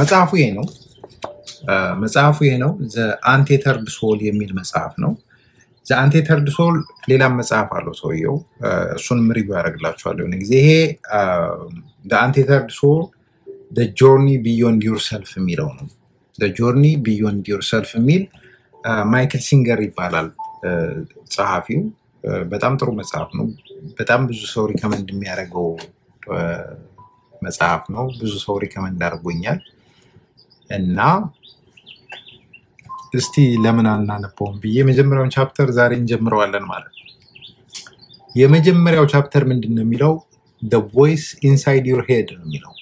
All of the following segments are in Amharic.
መጽሐፉ ይሄ ነው። አ፣ መጽሐፉ ይሄ ነው። ዘ አንቴተርድ ሶል የሚል መጽሐፍ ነው። ዘ አንቴተርድ ሶል ሌላም መጽሐፍ አለው ሰውየው። አ፣ እሱንም ሪቪው ያደርግላችኋለሁ የሆነ ጊዜ። ይሄ ዘ አንቴተርድ ሶል ዘ ጆርኒ ቢዮንድ ዩር ሰልፍ የሚለው ነው። ዘ ጆርኒ ቢዮንድ ዩር ሰልፍ የሚል አ፣ ማይክል ሲንገር ይባላል አ፣ ጸሐፊው። አ፣ በጣም ጥሩ መጽሐፍ ነው። በጣም ብዙ ሰው ሪከመንድ የሚያደርገው አ፣ መጽሐፍ ነው። ብዙ ሰው ሪከመንድ አድርጎኛል እና እስቲ ለምን አናነበውም ብዬ የመጀመሪያውን ቻፕተር ዛሬ እንጀምረዋለን ማለት ነው። የመጀመሪያው ቻፕተር ምንድን ነው የሚለው? ደ ቮይስ ኢንሳይድ ዩር ሄድ ነው የሚለው።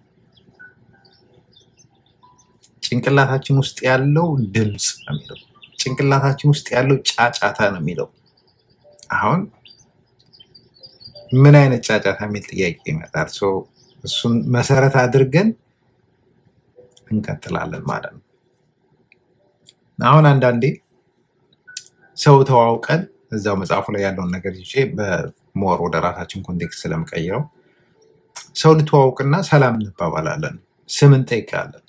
ጭንቅላታችን ውስጥ ያለው ድምፅ ነው የሚለው። ጭንቅላታችን ውስጥ ያለው ጫጫታ ነው የሚለው። አሁን ምን አይነት ጫጫታ የሚል ጥያቄ ይመጣል። ሶ እሱን መሰረት አድርገን እንቀጥላለን ማለት ነው። አሁን አንዳንዴ ሰው ተዋውቀን እዛው መጽሐፉ ላይ ያለውን ነገር ይዤ በሞር ወደ ራሳችን ኮንቴክስት ስለምቀይረው ሰው እንተዋውቅና ሰላም እንባባላለን፣ ስም እንጠይቃለን።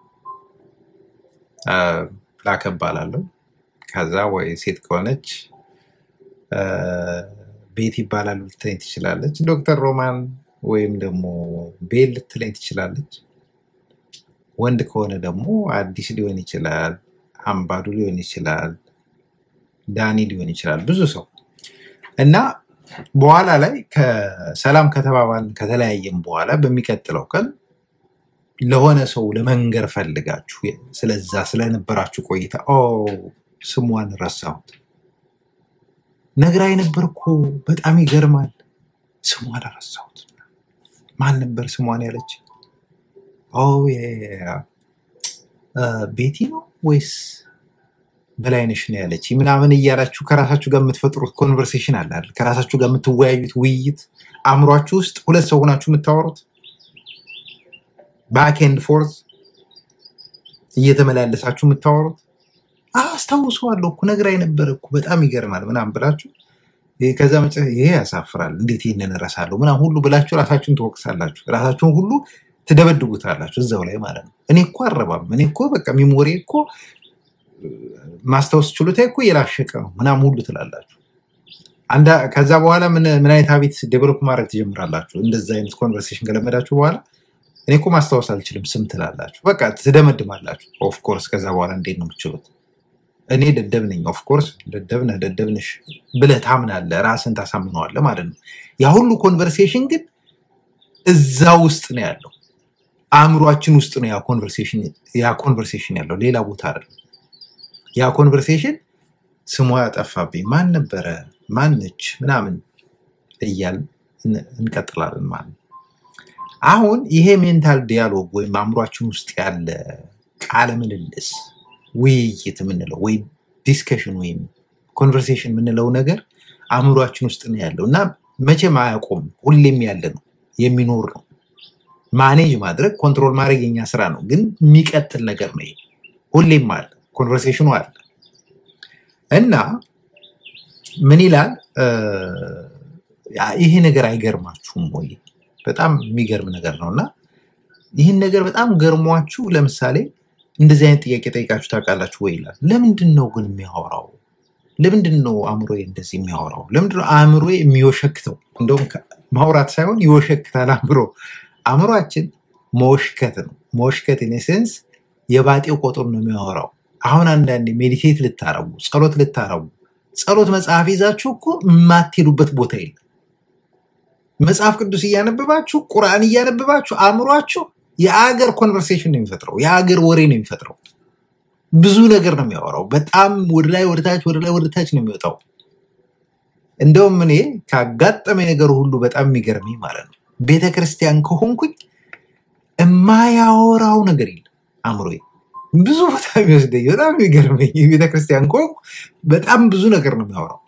አ፣ ላከ እባላለሁ። ከዛ ወይ ሴት ከሆነች አ፣ ቤት ይባላል ልትለኝ ትችላለች። ዶክተር ሮማን ወይም ደግሞ ቤል ልትለኝ ትችላለች። ወንድ ከሆነ ደግሞ አዲስ ሊሆን ይችላል፣ አምባዱ ሊሆን ይችላል፣ ዳኒ ሊሆን ይችላል። ብዙ ሰው እና በኋላ ላይ ከሰላም ከተባባልን ከተለያየም በኋላ በሚቀጥለው ቀን ለሆነ ሰው ለመንገር ፈልጋችሁ ስለዛ ስለነበራችሁ ቆይታ ኦ ስሟን ረሳሁት ነግራኝ ነበር እኮ በጣም ይገርማል፣ ስሟን ረሳሁት። ማን ነበር ስሟን ያለች? ኦ ያ አ፣ ቤቲ ነው ወይስ በላይነሽ ነው ያለች ምናምን እያላችሁ ከራሳችሁ ጋር የምትፈጥሩት ኮንቨርሴሽን አለ አይደል? ከራሳችሁ ጋር የምትወያዩት ውይይት አእምሯችሁ ውስጥ ሁለት ሰው ሆናችሁ የምታወሩት ባክ ኤንድ ፎርዝ እየተመላለሳችሁ የምታወሩት አስታውሰዋለሁ እኮ ነግራኝ ነበር እኮ በጣም ይገርማል ምናምን ብላችሁ ይሄ ከዛ መጨ ይሄ ያሳፍራል፣ እንዴት ይህንን እረሳለሁ ምናምን ሁሉ ብላችሁ ራሳችሁን ትወቅሳላችሁ። ራሳችሁን ሁሉ ትደበድቡታላችሁ እዛው ላይ ማለት ነው። እኔ እኮ አረባም፣ እኔ እኮ በቃ ሚሞሪ እኮ ማስታወስ ችሎታ እኮ የላሸቀ ነው ምናምን ሁሉ ትላላችሁ። አንዳ ከዛ በኋላ ምን ምን አይነት ሀቢት ዴቨሎፕ ማድረግ ትጀምራላችሁ? እንደዛ አይነት ኮንቨርሴሽን ከለመዳችሁ በኋላ እኔ እኮ ማስታወስ አልችልም ስም ትላላችሁ። በቃ ትደመድማላችሁ። ኦፍኮርስ ከዛ በኋላ እንዴት ነው የምትችሉት? እኔ ደደብ ነኝ፣ ኦፍኮርስ ደደብ ነህ፣ ደደብ ነሽ ብለህ ታምናለህ፣ ራስን ታሳምነዋለህ ማለት ነው። ያ ሁሉ ኮንቨርሴሽን ግን እዛ ውስጥ ነው ያለው፣ አእምሯችን ውስጥ ነው ያ ኮንቨርሴሽን ያ ኮንቨርሴሽን ያለው፣ ሌላ ቦታ አይደለም። ያ ኮንቨርሴሽን ስሟ ያጠፋብኝ ማን ነበረ ማነች ምናምን እያልን እን- እንቀጥላለን ማለት ነው። አሁን ይሄ ሜንታል ዲያሎግ ወይም አእምሯችን ውስጥ ያለ ቃለ ምልልስ ውይይት የምንለው ወይም ዲስከሽን ወይም ኮንቨርሴሽን የምንለው ነገር አእምሯችን ውስጥ ነው ያለው እና መቼም አያቆም፣ ሁሌም ያለ ነው፣ የሚኖር ነው። ማኔጅ ማድረግ ኮንትሮል ማድረግ የኛ ስራ ነው፣ ግን የሚቀጥል ነገር ነው። ይሄ ሁሌም አለ፣ ኮንቨርሴሽኑ አለ እና ምን ይላል እ፣ ያ- ይሄ ነገር አይገርማችሁም ወይ? በጣም የሚገርም ነገር ነው እና ይህን ነገር በጣም ገርሟችሁ ለምሳሌ እንደዚህ አይነት ጥያቄ ጠይቃችሁ ታውቃላችሁ ወይ ይላል። ለምንድን ነው ግን የሚያወራው? ለምንድን ነው አእምሮ እንደዚህ የሚያወራው? ለምንድን ነው አእምሮ የሚወሸክተው? እንደውም ከ- ማውራት ሳይሆን ይወሸክታል አእምሮ። አእምሯችን መወሽከት ነው። መወሽከት ኢኔሴንስ የባጤው ቁጥር ነው የሚያወራው። አሁን አንዳንዴ ሜዲቴት ልታረጉ፣ ጸሎት ልታረጉ፣ ጸሎት መጽሐፍ ይዛችሁ እኮ የማትሄዱበት ቦታ የለም። መጽሐፍ ቅዱስ እያነበባችሁ ቁርአን እያነበባችሁ አእምሯችሁ የአገር ኮንቨርሴሽን ነው የሚፈጥረው፣ የአገር ወሬ ነው የሚፈጥረው። ብዙ ነገር ነው የሚያወራው። በጣም ወደ ላይ ወደ ታች ወደ ላይ ወደ ታች ነው የሚወጣው። እንደውም እኔ ካጋጠመኝ ነገር ሁሉ በጣም የሚገርመኝ ማለት ነው ቤተ ክርስቲያን ከሆንኩኝ የማያወራው ነገር የለም አእምሮዬ። ብዙ ቦታ የሚወስደኝ በጣም የሚገርመኝ ቤተ ክርስቲያን ከሆንኩ በጣም ብዙ ነገር ነው የሚያወራው።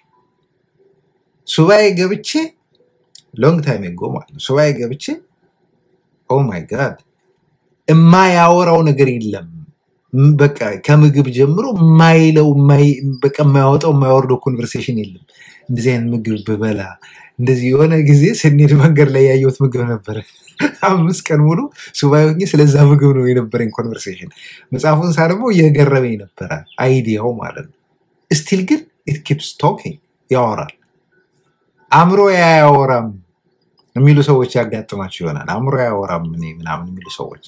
ሱባኤ ገብቼ ሎንግ ታይም ጎ ማለት ነው ሱባኤ ገብቼ ኦ ማይ ጋድ የማያወራው ነገር የለም። ም- በቃ ከምግብ ጀምሮ የማይለው የማይ- በቃ የማያወጣው የማያወርደው ኮንቨርሴሽን የለም። እንደዚህ አይነት ምግብ ብበላ እንደዚህ የሆነ ጊዜ ስንሄድ መንገድ ላይ ያየሁት ምግብ ነበረ። አምስት ቀን ሙሉ ሱባኤ ሆኜ ስለዛ ምግብ ነው የነበረኝ ኮንቨርሴሽን። መጽሐፉን ሳነበው እየገረመኝ ነበረ አይዲያው ማለት ነው። ስቲል ግን ኢት ኪፕስ ቶኪንግ ያወራል። አእምሮ አያወራም የሚሉ ሰዎች ያጋጥማቸው ይሆናል። አእምሮ አያወራም እኔ ምናምን የሚሉ ሰዎች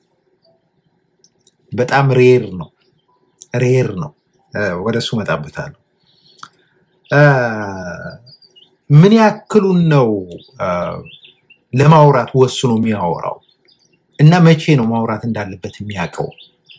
በጣም ሬር ነው ሬር ነው። እ፣ ወደ እሱ እመጣበታለሁ። እ፣ ምን ያክሉን ነው እ፣ ለማውራት ወስኖ የሚያወራው እና መቼ ነው ማውራት እንዳለበት የሚያውቀው?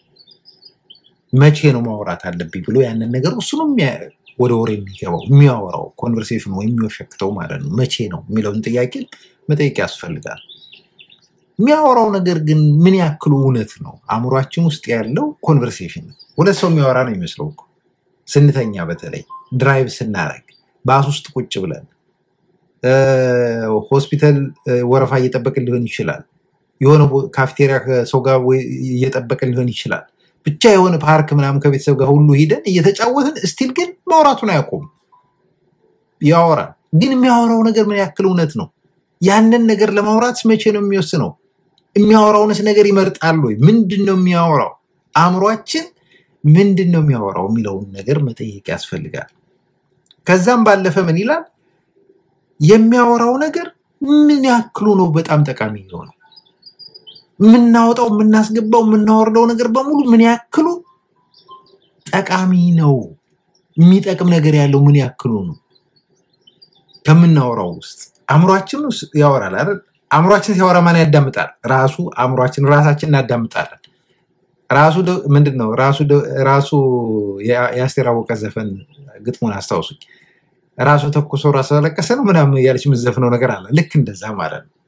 መቼ ነው ማውራት አለብኝ ብሎ ያንን ነገር ወስኖ የሚያ- ወደ ወሬ የሚገባው የሚያወራው ኮንቨርሴሽን ወይም የሚወሸክተው ማለት ነው። መቼ ነው የሚለውን ጥያቄ መጠየቅ ያስፈልጋል። የሚያወራው ነገር ግን ምን ያክሉ እውነት ነው? አእምሯችን ውስጥ ያለው ኮንቨርሴሽን ነው። ሁለት ሰው የሚያወራ ነው የሚመስለው እኮ ስንተኛ፣ በተለይ ድራይቭ ስናደርግ ባስ ውስጥ ቁጭ ብለን እ፣ ሆስፒታል እ፣ ወረፋ እየጠበቅን ሊሆን ይችላል። የሆነ ቦ- ካፍቴሪያ ከሰው ጋር ወይ እየጠበቅን ሊሆን ይችላል። ብቻ የሆነ ፓርክ ምናምን ከቤተሰብ ጋር ሁሉ ሂደን እየተጫወትን ስቲል ግን ማውራቱን አያውቁም። ያወራል። ግን የሚያወራው ነገር ምን ያክል እውነት ነው? ያንን ነገር ለማውራት መቼ ነው የሚወስነው? የሚያወራውንስ ነገር ይመርጣል ወይ? ምንድን ነው የሚያወራው? አእምሯችን ምንድን ነው የሚያወራው የሚለውን ነገር መጠየቅ ያስፈልጋል። ከዛም ባለፈ ምን ይላል? የሚያወራው ነገር ምን ያክሉ ነው በጣም ጠቃሚ የሆነው? የምናወጣው የምናስገባው የምናወርደው ነገር በሙሉ ምን ያክሉ ጠቃሚ ነው? የሚጠቅም ነገር ያለው ምን ያክሉ ነው? ከምናወራው ውስጥ አእምሯችን ውስጥ ያወራል አይደል? አእምሯችን ሲያወራ ማን ያዳምጣል? ራሱ አእምሯችን ራሳችን እናዳምጣለን። ራሱ ደ- ምንድን ነው ራሱ ደ- ራሱ የ- የአስቴር አወቀ ዘፈን ግጥሙን አስታውሱኝ። ራሱ ተኩሶ ራሱ ያለቀሰ ነው ምናምን እያለች የምትዘፍነው ነገር አለ። ልክ እንደዛ ማለት ነው።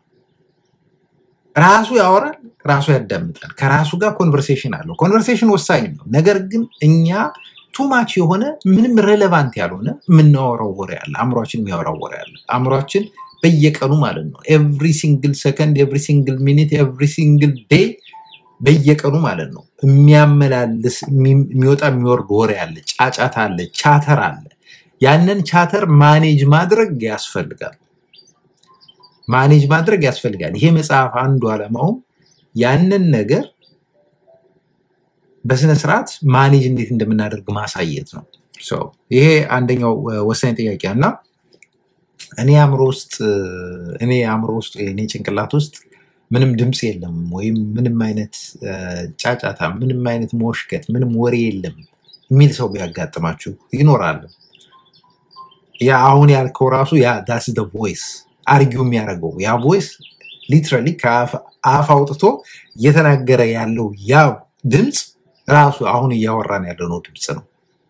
ራሱ ያወራል፣ ራሱ ያዳምጣል። ከራሱ ጋር ኮንቨርሴሽን አለው። ኮንቨርሴሽን ወሳኝ ነው። ነገር ግን እኛ ቱማች የሆነ ምንም ሬሌቫንት ያልሆነ የምናወራው ወሬ አለ። አእምሯችን የሚያወራው ወሬ አለ። አእምሯችን በየቀኑ ማለት ነው ኤቭሪ ሲንግል ሰከንድ፣ ኤቭሪ ሲንግል ሚኒት፣ ኤቭሪ ሲንግል ዴይ በየቀኑ ማለት ነው የሚያመላልስ የሚ- የሚወጣ የሚወርድ ወሬ አለ፣ ጫጫታ አለ፣ ቻተር አለ። ያንን ቻተር ማኔጅ ማድረግ ያስፈልጋል። ማኔጅ ማድረግ ያስፈልጋል። ይሄ መጽሐፍ አንዱ ዓላማውም ያንን ነገር በስነ ስርዓት ማኔጅ እንዴት እንደምናደርግ ማሳየት ነው። ሶ ይሄ አንደኛው እ፣ ወሳኝ ጥያቄ እና እኔ አእምሮ ውስጥ እ፣ እኔ አእምሮ ውስጥ እኔ ጭንቅላት ውስጥ ምንም ድምፅ የለም ወይም ምንም አይነት እ፣ ጫጫታ፣ ምንም አይነት መወሽከት፣ ምንም ወሬ የለም የሚል ሰው ቢያጋጥማችሁ ይኖራል። ያ አሁን ያልከው ራሱ ያ ዳስ ደ ቮይስ አርጊው የሚያደርገው ያ ቮይስ ሊትራሊ ከአፍ አፍ አውጥቶ እየተናገረ ያለው ያ ድምፅ ራሱ አሁን እያወራን ያለነው ድምፅ ነው።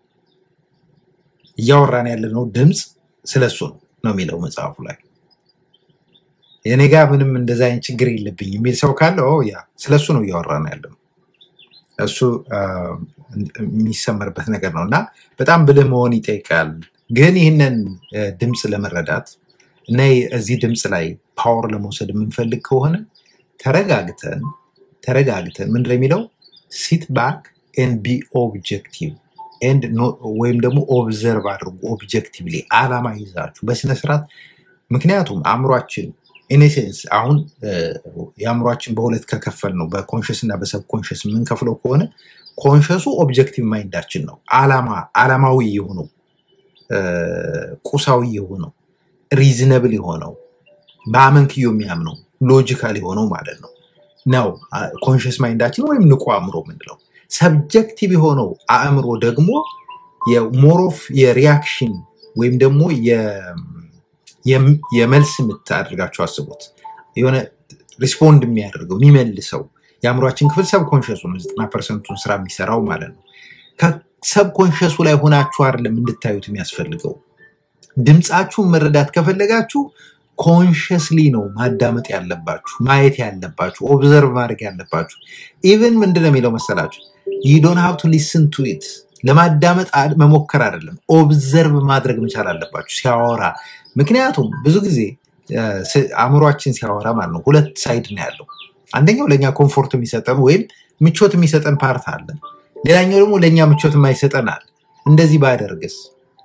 እያወራን ያለነው ድምፅ ስለሱ ነው ነው የሚለው መጽሐፉ ላይ። የኔ ጋር ምንም እንደዛ አይነት ችግር የለብኝ የሚል ሰው ካለ ኦ ያ ስለሱ ነው እያወራን ያለነው። እሱ አ፣ የሚሰመርበት ነገር ነው እና በጣም ብልህ መሆን ይጠይቃል። ግን ይህንን እ፣ ድምፅ ለመረዳት እና እዚህ ድምፅ ላይ ፓወር ለመውሰድ የምንፈልግ ከሆነ ተረጋግተን ተረጋግተን ምንድን ነው የሚለው ሲት ባክ ኤንድ ቢ ኦብጀክቲቭ ኤንድ ወይም ደግሞ ኦብዘርቭ አድርጉ ኦብጀክቲቭሊ አላማ ይዛችሁ በስነስርዓት ምክንያቱም አእምሯችን ኢኔሴንስ አሁን እ፣ የአእምሯችን በሁለት ከከፈል ነው በኮንሽስ እና በሰብኮንሽስ የምንከፍለው ከሆነ ኮንሽሱ ኦብጀክቲቭ ማይንዳችን ነው አላማ አላማዊ የሆነው እ፣ ቁሳዊ የሆነው ሪዝነብል የሆነው በአመንክዮ የሚያምነው ሎጂካል የሆነው ማለት ነው ነው ኮንሽስ ማይንዳችን ወይም ንቁ አእምሮ የምንለው ሰብጀክቲቭ የሆነው አእምሮ ደግሞ የሞሮፍ የሪያክሽን ወይም ደግሞ የ- የም- የመልስ ምት አድርጋችሁ አስቡት የሆነ ሪስፖንድ የሚያደርገው የሚመልሰው የአእምሯችን ክፍል ሰብኮንሽሱ ነው ዘጠና ፐርሰንቱን ስራ የሚሰራው ማለት ነው ከሰብኮንሽሱ ላይ ሆናችሁ አይደለም እንድታዩት የሚያስፈልገው ድምፃችሁን መረዳት ከፈለጋችሁ ኮንሽስሊ ነው ማዳመጥ ያለባችሁ ማየት ያለባችሁ ኦብዘርቭ ማድረግ ያለባችሁ ኢቨን ምንድን ነው የሚለው መሰላችሁ ዩ ዶንት ሃቭ ቱ ሊስን ቱ ኢት ለማዳመጥ አ- መሞከር አይደለም ኦብዘርቭ ማድረግ መቻል አለባችሁ ሲያወራ ምክንያቱም ብዙ ጊዜ እ፣ ስ- አእምሯችን ሲያወራ ማለት ነው ሁለት ሳይድ ነው ያለው አንደኛው ለእኛ ኮምፎርት የሚሰጠን ወይም ምቾት የሚሰጠን ፓርት አለ። ሌላኛው ደግሞ ለእኛ ምቾት የማይሰጠን አለ። እንደዚህ ባደርግስ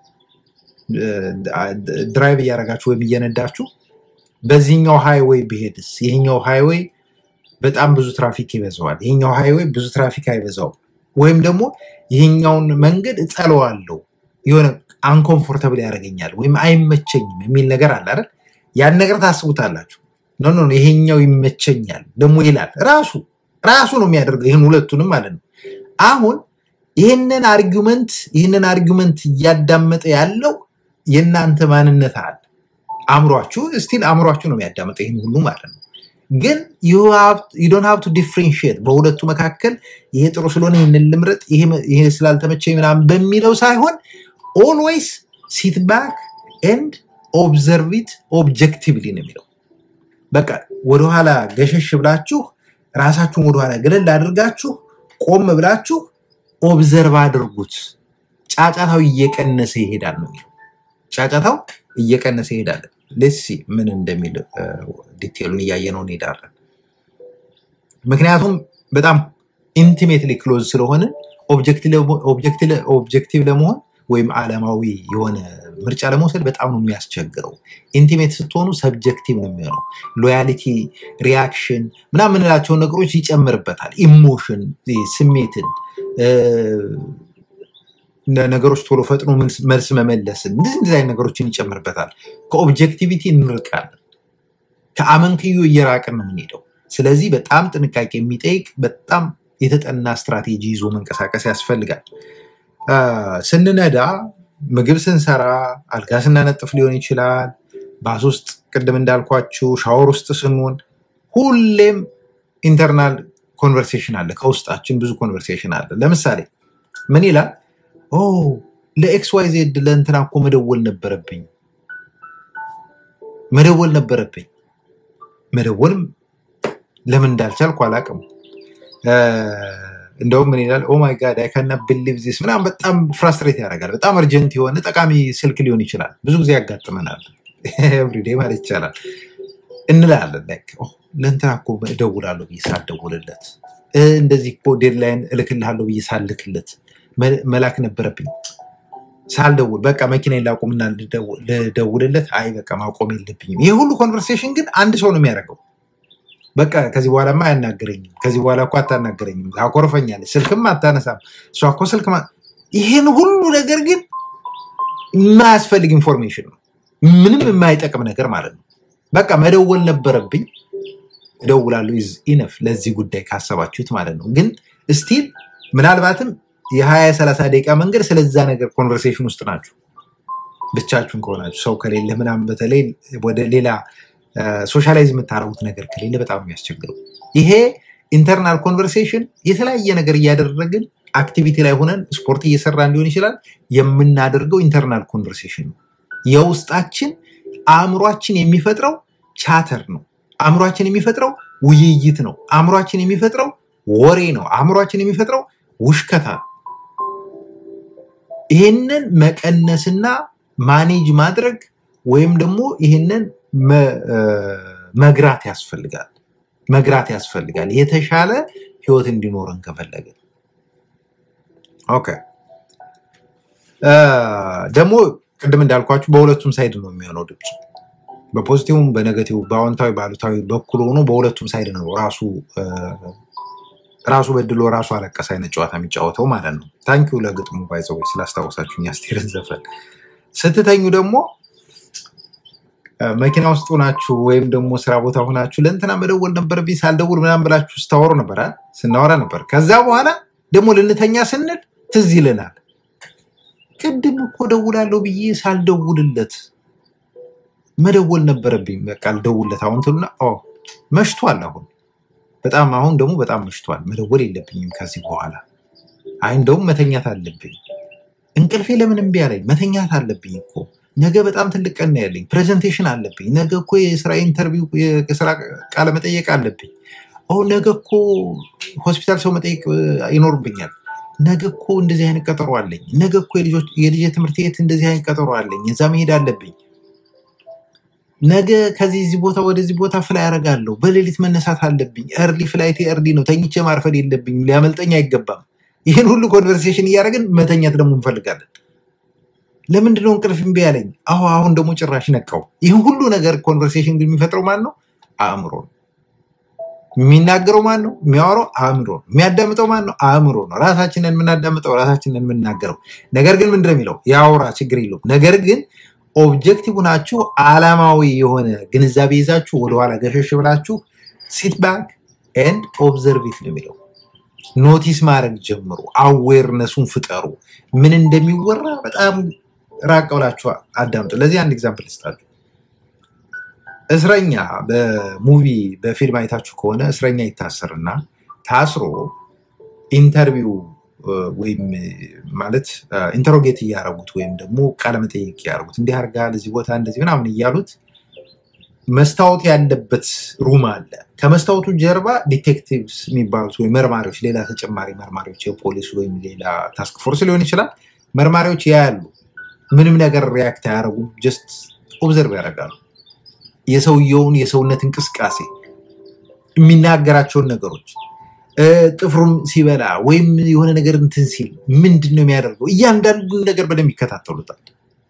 ድራይቭ እያደረጋችሁ ወይም እየነዳችሁ በዚህኛው ሃይዌይ ብሄድስ ይሄኛው ሃይዌይ በጣም ብዙ ትራፊክ ይበዛዋል፣ ይሄኛው ሃይዌይ ብዙ ትራፊክ አይበዛውም፣ ወይም ደግሞ ይሄኛውን መንገድ እጠለዋለሁ የሆነ አንኮምፎርተብል ያደርገኛል ወይም አይመቸኝም የሚል ነገር አለ አይደል? ያን ነገር ታስቡታላችሁ። ኖ ኖ ይሄኛው ይመቸኛል ደግሞ ይላል ራሱ ራሱ ነው የሚያደርገው ይህን ሁለቱንም ማለት ነው። አሁን ይህንን አርጊመንት ይህንን አርጊመንት እያዳመጠ ያለው የእናንተ ማንነት አለ። አእምሯችሁ ስቲል አእምሯችሁ ነው የሚያዳምጠው ይህን ሁሉ ማለት ነው። ግን ዶን ሀብ ቱ ዲፍሬንሽት በሁለቱ መካከል ይሄ ጥሩ ስለሆነ ይህንን ልምረጥ፣ ይሄ ስላልተመቸኝ ምናምን በሚለው ሳይሆን ኦልዌይስ ሲት ባክ ኤንድ ኦብዘርቪት ኦብጀክቲቭሊ ነው የሚለው። በቃ ወደኋላ ገሸሽ ብላችሁ ራሳችሁን ወደኋላ ገለል አድርጋችሁ ቆም ብላችሁ ኦብዘርቭ አድርጉት። ጫጫታው እየቀነሰ ይሄዳል ነው የሚለው። ጫጫታው እየቀነሰ ይሄዳል። ሌሲ ምን እንደሚል ዲቴሉን እያየ ነው እንሄዳለን። ምክንያቱም በጣም ኢንቲሜትሊ ክሎዝ ስለሆነ ኦብጀክቲቭ ለመሆን ወይም ዓለማዊ የሆነ ምርጫ ለመውሰድ በጣም ነው የሚያስቸግረው። ኢንቲሜት ስትሆኑ ሰብጀክቲቭ ነው የሚሆነው። ሎያሊቲ፣ ሪያክሽን ምናምን የምንላቸውን ነገሮች ይጨምርበታል። ኢሞሽን፣ ስሜትን፣ ነገሮች ቶሎ ፈጥኖ መልስ መመለስን እንደዚህ እንደዚህ አይነት ነገሮችን ይጨምርበታል። ከኦብጀክቲቪቲ እንርቃለን። ከአመንክዮ እየራቅን ነው የምንሄደው። ስለዚህ በጣም ጥንቃቄ የሚጠይቅ በጣም የተጠና ስትራቴጂ ይዞ መንቀሳቀስ ያስፈልጋል። ስንነዳ ምግብ ስንሰራ አልጋ ስናነጥፍ ሊሆን ይችላል። ባስ ውስጥ ቅድም እንዳልኳችሁ ሻወር ውስጥ ስንሆን ሁሌም ኢንተርናል ኮንቨርሴሽን አለ። ከውስጣችን ብዙ ኮንቨርሴሽን አለ። ለምሳሌ ምን ይላል? ኦ ለኤክስ ዋይ ዜድ ለእንትና እኮ መደወል ነበረብኝ መደወል ነበረብኝ። መደወልም ለምን እንዳልቻልኩ አላውቅም። እንደውም ምን ይላል? ኦማይ ጋድ አይ ካና ብሊቭ ዚስ ምናምን በጣም ፍራስትሬት ያደርጋል። በጣም እርጀንት የሆነ ጠቃሚ ስልክ ሊሆን ይችላል። ብዙ ጊዜ ያጋጥመናል። ኤቭሪዴ ማለት ይቻላል እንላለን። ለእንትና እኮ እደውላለሁ ብዬ ሳልደውልለት፣ እንደዚህ እኮ ዴድላይን እልክልሃለሁ ብዬ ሳልክለት መላክ ነበረብኝ ሳልደውል፣ በቃ መኪና ላቁምና ልደውልለት፣ አይ በቃ ማቆም የለብኝም። ይህ ሁሉ ኮንቨርሴሽን ግን አንድ ሰው ነው የሚያደርገው። በቃ ከዚህ በኋላማ አያናገረኝም፣ ከዚህ በኋላ እኮ አታናገረኝም፣ ታኮርፈኛለች፣ ስልክም አታነሳም፣ እሷ እኮ ስልክ ይህን ሁሉ ነገር ግን የማያስፈልግ ኢንፎርሜሽን ነው፣ ምንም የማይጠቅም ነገር ማለት ነው። በቃ መደወል ነበረብኝ፣ እደውላለሁ፣ ኢዝ ኢነፍ ለዚህ ጉዳይ ካሰባችሁት ማለት ነው። ግን ስቲል ምናልባትም የሀያ ሰላሳ ደቂቃ መንገድ ስለዛ ነገር ኮንቨርሴሽን ውስጥ ናችሁ፣ ብቻችሁን ከሆናችሁ ሰው ከሌለ ምናምን፣ በተለይ ወደ ሌላ ሶሻላይዝ የምታደርጉት ነገር ከሌለ በጣም የሚያስቸግረው ይሄ ኢንተርናል ኮንቨርሴሽን የተለያየ ነገር እያደረግን አክቲቪቲ ላይ ሆነን ስፖርት እየሰራን ሊሆን ይችላል የምናደርገው ኢንተርናል ኮንቨርሴሽን ነው። የውስጣችን አእምሯችን የሚፈጥረው ቻተር ነው። አእምሯችን የሚፈጥረው ውይይት ነው። አእምሯችን የሚፈጥረው ወሬ ነው። አእምሯችን የሚፈጥረው ውሽከታ ነው። ይህንን መቀነስና ማኔጅ ማድረግ ወይም ደግሞ ይህንን መግራት ያስፈልጋል መግራት ያስፈልጋል የተሻለ ህይወት እንዲኖረን ከፈለገ ኦኬ ደግሞ ቅድም እንዳልኳችሁ በሁለቱም ሳይድ ነው የሚሆነው ድምፁ በፖዚቲቭም በኔጋቲቭ በአዎንታዊ በአሉታዊ በኩል ሆኖ በሁለቱም ሳይድ ነው ራሱ ራሱ በድሎ ራሱ አለቀስ አይነት ጨዋታ የሚጫወተው ማለት ነው ታንኪው ለግጥሙ ባይዘው ስላስታወሳችሁ አስቴርን ዘፈን ስትተኙ ደግሞ መኪና ውስጥ ሆናችሁ ወይም ደግሞ ስራ ቦታ ሆናችሁ ለእንትና መደወል ነበረብኝ ሳልደውል ምናምን ብላችሁ ስታወሩ ነበር ስናወራ ነበር። ከዛ በኋላ ደግሞ ልንተኛ ስንል ትዝ ይለናል። ቅድም እኮ ደውላለሁ ብዬ ሳልደውልለት መደወል ነበረብኝ። በቃ ልደውልለት አሁን ትሉና መሽቷል። አሁን በጣም አሁን ደግሞ በጣም መሽቷል። መደወል የለብኝም ከዚህ በኋላ አይ እንደውም መተኛት አለብኝ። እንቅልፌ ለምን እምቢ አለኝ? መተኛት አለብኝ እኮ ነገ በጣም ትልቅ ቀን ነው ያለኝ። ፕሬዘንቴሽን አለብኝ። ነገ እኮ የስራ ኢንተርቪው የስራ ቃለ መጠየቅ አለብኝ። አሁን ነገ እኮ ሆስፒታል ሰው መጠየቅ ይኖርብኛል። ነገ እኮ እንደዚህ አይነት ቀጠሮ አለኝ። ነገ እኮ የልጄ ትምህርት ቤት እንደዚህ አይነት ቀጠሮ አለኝ። እዛ መሄድ አለብኝ። ነገ ከዚህ እዚህ ቦታ ወደዚህ ቦታ ፍላይ ያደርጋለሁ፣ በሌሊት መነሳት አለብኝ፣ ኤርሊ ፍላይት ኤርሊ ነው፣ ተኝቼ ማርፈድ የለብኝም፣ ሊያመልጠኝ አይገባም። ይህን ሁሉ ኮንቨርሴሽን እያደረግን መተኛት ደግሞ እንፈልጋለን። ለምንድነው እንቅልፍ እምቢ ያለኝ? አሁ አሁን ደግሞ ጭራሽ ነቃው። ይህን ሁሉ ነገር ኮንቨርሴሽን ግን የሚፈጥረው ማን ነው? አእምሮ ነው። የሚናገረው ማን ነው? የሚያወራው አእምሮ ነው። የሚያዳምጠው ማን ነው? አእምሮ ነው። ራሳችንን የምናዳምጠው ራሳችንን የምናገረው። ነገር ግን ምንድን ነው የሚለው? ያውራ፣ ችግር የለውም። ነገር ግን ኦብጀክቲቭ ናችሁ አላማዊ የሆነ ግንዛቤ ይዛችሁ ወደኋላ ገሸሽ ብላችሁ ሲት ባክ ኤንድ ኦብዘርቪት ነው የሚለው። ኖቲስ ማድረግ ጀምሩ። አዌርነሱን ፍጠሩ። ምን እንደሚወራ በጣም ራቅ ብላችሁ አዳምጡ። ለዚህ አንድ ኤግዛምፕል ልስጣችሁ። እስረኛ በሙቪ በፊልም አይታችሁ ከሆነ እስረኛ ይታሰርና ታስሮ ኢንተርቪው ወይም ማለት ኢንተሮጌት እያደረጉት ወይም ደግሞ ቃለመጠይቅ እያደረጉት እንዲህ አድርጋል እዚህ ቦታ እንደዚህ ምናምን እያሉት መስታወት ያለበት ሩም አለ። ከመስታወቱ ጀርባ ዲቴክቲቭስ የሚባሉት ወይም መርማሪዎች፣ ሌላ ተጨማሪ መርማሪዎች የፖሊስ ወይም ሌላ ታስክ ፎርስ ሊሆን ይችላል። መርማሪዎች ያያሉ። ምንም ነገር ሪያክት አያደርጉም። ጀስት ኦብዘርቭ ያደርጋሉ። የሰውየውን የሰውነት እንቅስቃሴ፣ የሚናገራቸውን ነገሮች፣ ጥፍሩም ሲበላ ወይም የሆነ ነገር እንትን ሲል ምንድን ነው የሚያደርገው፣ እያንዳንዱን ነገር በደንብ ይከታተሉታል።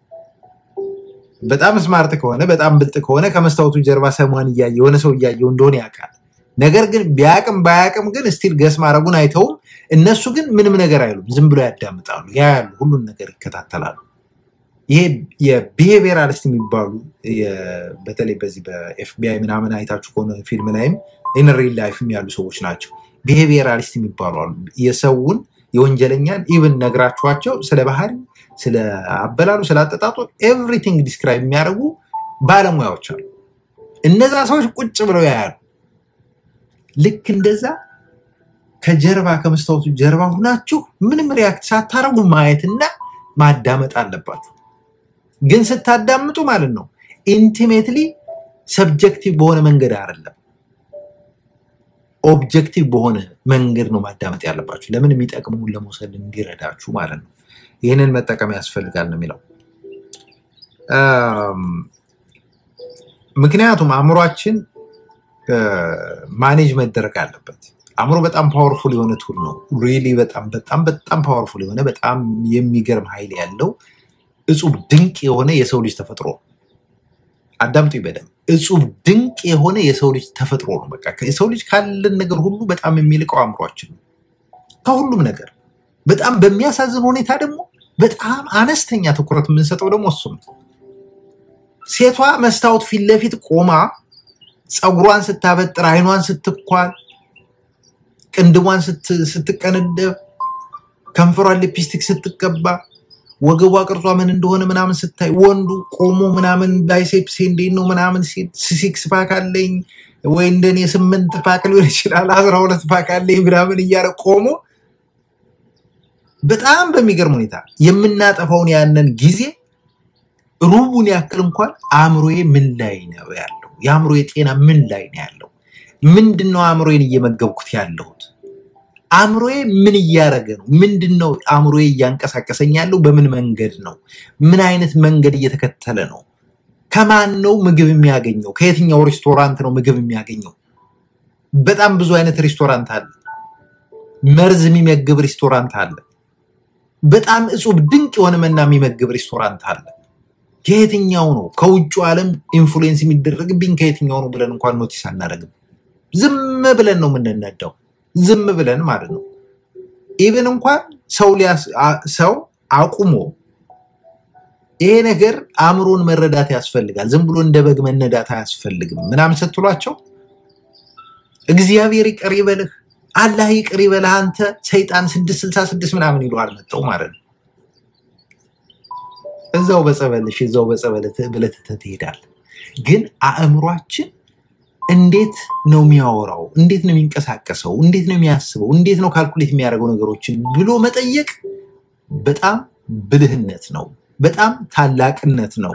በጣም ስማርት ከሆነ በጣም ብልጥ ከሆነ ከመስታወቱ ጀርባ ሰሟን እያየ የሆነ ሰው እያየው እንደሆነ ያውቃል። ነገር ግን ቢያቅም ባያቅም ግን ስቲል ገስ ማድረጉን አይተውም። እነሱ ግን ምንም ነገር አይሉም፣ ዝም ብሎ ያዳምጣሉ፣ ያያሉ፣ ሁሉን ነገር ይከታተላሉ። ይሄ የቢሄቪየራሊስት የሚባሉ በተለይ በዚህ በኤፍቢአይ ምናምን አይታችሁ ከሆነ ፊልም ላይም ኢን ሪል ላይፍም ያሉ ሰዎች ናቸው። ቢሄቪየራሊስት የሚባሉ አሉ። የሰውን የወንጀለኛን ኢቭን ነግራችኋቸው ስለ ባህሪ ስለ አበላሉ ስለ አጠጣጡ ኤቭሪቲንግ ዲስክራይብ የሚያደርጉ ባለሙያዎች አሉ። እነዛ ሰዎች ቁጭ ብለው ያያሉ። ልክ እንደዛ ከጀርባ ከመስታወቱ ጀርባ ሁናችሁ ምንም ሪያክት ሳታረጉ ማየትና ማዳመጥ አለባችሁ። ግን ስታዳምጡ ማለት ነው ኢንቲሜትሊ ሰብጀክቲቭ በሆነ መንገድ አይደለም፣ ኦብጀክቲቭ በሆነ መንገድ ነው ማዳመጥ ያለባችሁ። ለምን የሚጠቅመውን ለመውሰድ እንዲረዳችሁ ማለት ነው። ይህንን መጠቀም ያስፈልጋል ነው የሚለው። ምክንያቱም አእምሯችን ማኔጅ መደረግ አለበት። አእምሮ በጣም ፓወርፉል የሆነ ቱል ነው። ሪሊ በጣም በጣም በጣም ፓወርፉል የሆነ በጣም የሚገርም ኃይል ያለው እጹብ ድንቅ የሆነ የሰው ልጅ ተፈጥሮ ነው። አዳምጡ በደንብ እጹብ ድንቅ የሆነ የሰው ልጅ ተፈጥሮ ነው። በቃ የሰው ልጅ ካለን ነገር ሁሉ በጣም የሚልቀው አእምሯችን ነው። ከሁሉም ነገር በጣም በሚያሳዝን ሁኔታ ደግሞ በጣም አነስተኛ ትኩረት የምንሰጠው ደግሞ እሱ ነው። ሴቷ መስታወት ፊት ለፊት ቆማ ፀጉሯን ስታበጥር፣ አይኗን ስትኳል፣ ቅንድቧን ስትቀነደብ፣ ከንፈሯን ሊፕስቲክ ስትቀባ፣ ወገቧ ቅርጿ ምን እንደሆነ ምናምን ስታይ፣ ወንዱ ቆሞ ምናምን ባይሴፕስ እንዴት ነው ምናምን ሲል ሲክስ ፓክ አለኝ ወይ እንደኔ ስምንት ፓክ ሊሆን ይችላል አስራ ሁለት ፓክ አለኝ ምናምን እያለ ቆሞ በጣም በሚገርም ሁኔታ የምናጠፋውን ያንን ጊዜ ሩቡን ያክል እንኳን አእምሮዬ ምን ላይ ነው ያለው? የአእምሮዬ ጤና ምን ላይ ነው ያለው? ምንድን ነው አእምሮዬን እየመገብኩት ያለሁት? አእምሮዬ ምን እያደረገ ነው? ምንድን ነው አእምሮዬ እያንቀሳቀሰኝ ያለው? በምን መንገድ ነው? ምን አይነት መንገድ እየተከተለ ነው? ከማን ነው ምግብ የሚያገኘው? ከየትኛው ሬስቶራንት ነው ምግብ የሚያገኘው? በጣም ብዙ አይነት ሬስቶራንት አለ። መርዝ የሚመግብ ሬስቶራንት አለ። በጣም እጹብ ድንቅ የሆነ መና የሚመግብ ሬስቶራንት አለ። ከየትኛው ነው ከውጭ ዓለም ኢንፍሉዌንስ የሚደረግብኝ ከየትኛው ነው ብለን እንኳን ኖቲስ አናደርግም። ዝም ብለን ነው የምንነዳው፣ ዝም ብለን ማለት ነው። ኢቨን እንኳን ሰው ሰው አቁሞ ይሄ ነገር አእምሮን መረዳት ያስፈልጋል፣ ዝም ብሎ እንደ በግ መነዳት አያስፈልግም ምናምን ስትሏቸው እግዚአብሔር ይቅር ይበልህ አላህ ይቅር ይበልህ አንተ ሰይጣን ስድስት ስልሳ ስድስት ምናምን ይለዋል መጠው ማለት ነው። እዛው በጸበልሽ እዛው በጸበል ብለህ ትተህ ትሄዳለህ። ግን አእምሯችን እንዴት ነው የሚያወራው? እንዴት ነው የሚንቀሳቀሰው? እንዴት ነው የሚያስበው? እንዴት ነው ካልኩሌት የሚያደርገው ነገሮችን ብሎ መጠየቅ በጣም ብልህነት ነው፣ በጣም ታላቅነት ነው።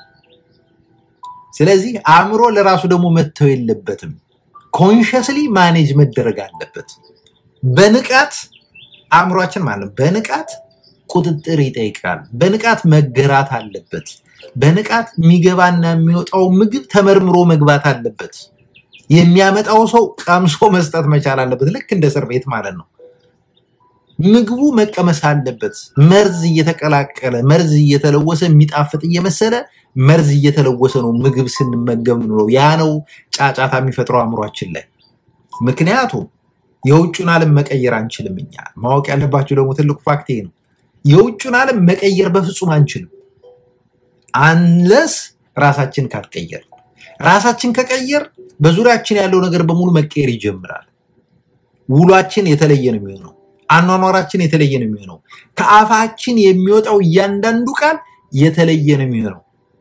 ስለዚህ አእምሮ ለራሱ ደግሞ መተው የለበትም። ኮንሽስሊ ማኔጅ መደረግ አለበት። በንቃት አእምሯችን ማለት ነው በንቃት ቁጥጥር ይጠይቃል። በንቃት መገራት አለበት። በንቃት የሚገባና የሚወጣው ምግብ ተመርምሮ መግባት አለበት። የሚያመጣው ሰው ቀምሶ መስጠት መቻል አለበት። ልክ እንደ እስር ቤት ማለት ነው። ምግቡ መቀመስ አለበት። መርዝ እየተቀላቀለ መርዝ እየተለወሰ የሚጣፍጥ እየመሰለ መርዝ እየተለወሰ ነው ምግብ ስንመገብ ነው። ያ ነው ጫጫታ የሚፈጥረው አእምሯችን ላይ። ምክንያቱም የውጩን ዓለም መቀየር አንችልም። እኛ ማወቅ ያለባቸው ደግሞ ትልቁ ፋክት ይሄ ነው። የውጩን ዓለም መቀየር በፍጹም አንችልም አንለስ ራሳችን ካልቀየር። ራሳችን ከቀየር በዙሪያችን ያለው ነገር በሙሉ መቀየር ይጀምራል። ውሏችን የተለየ ነው የሚሆነው። አኗኗራችን የተለየ ነው የሚሆነው። ከአፋችን የሚወጣው እያንዳንዱ ቃል የተለየ ነው የሚሆነው።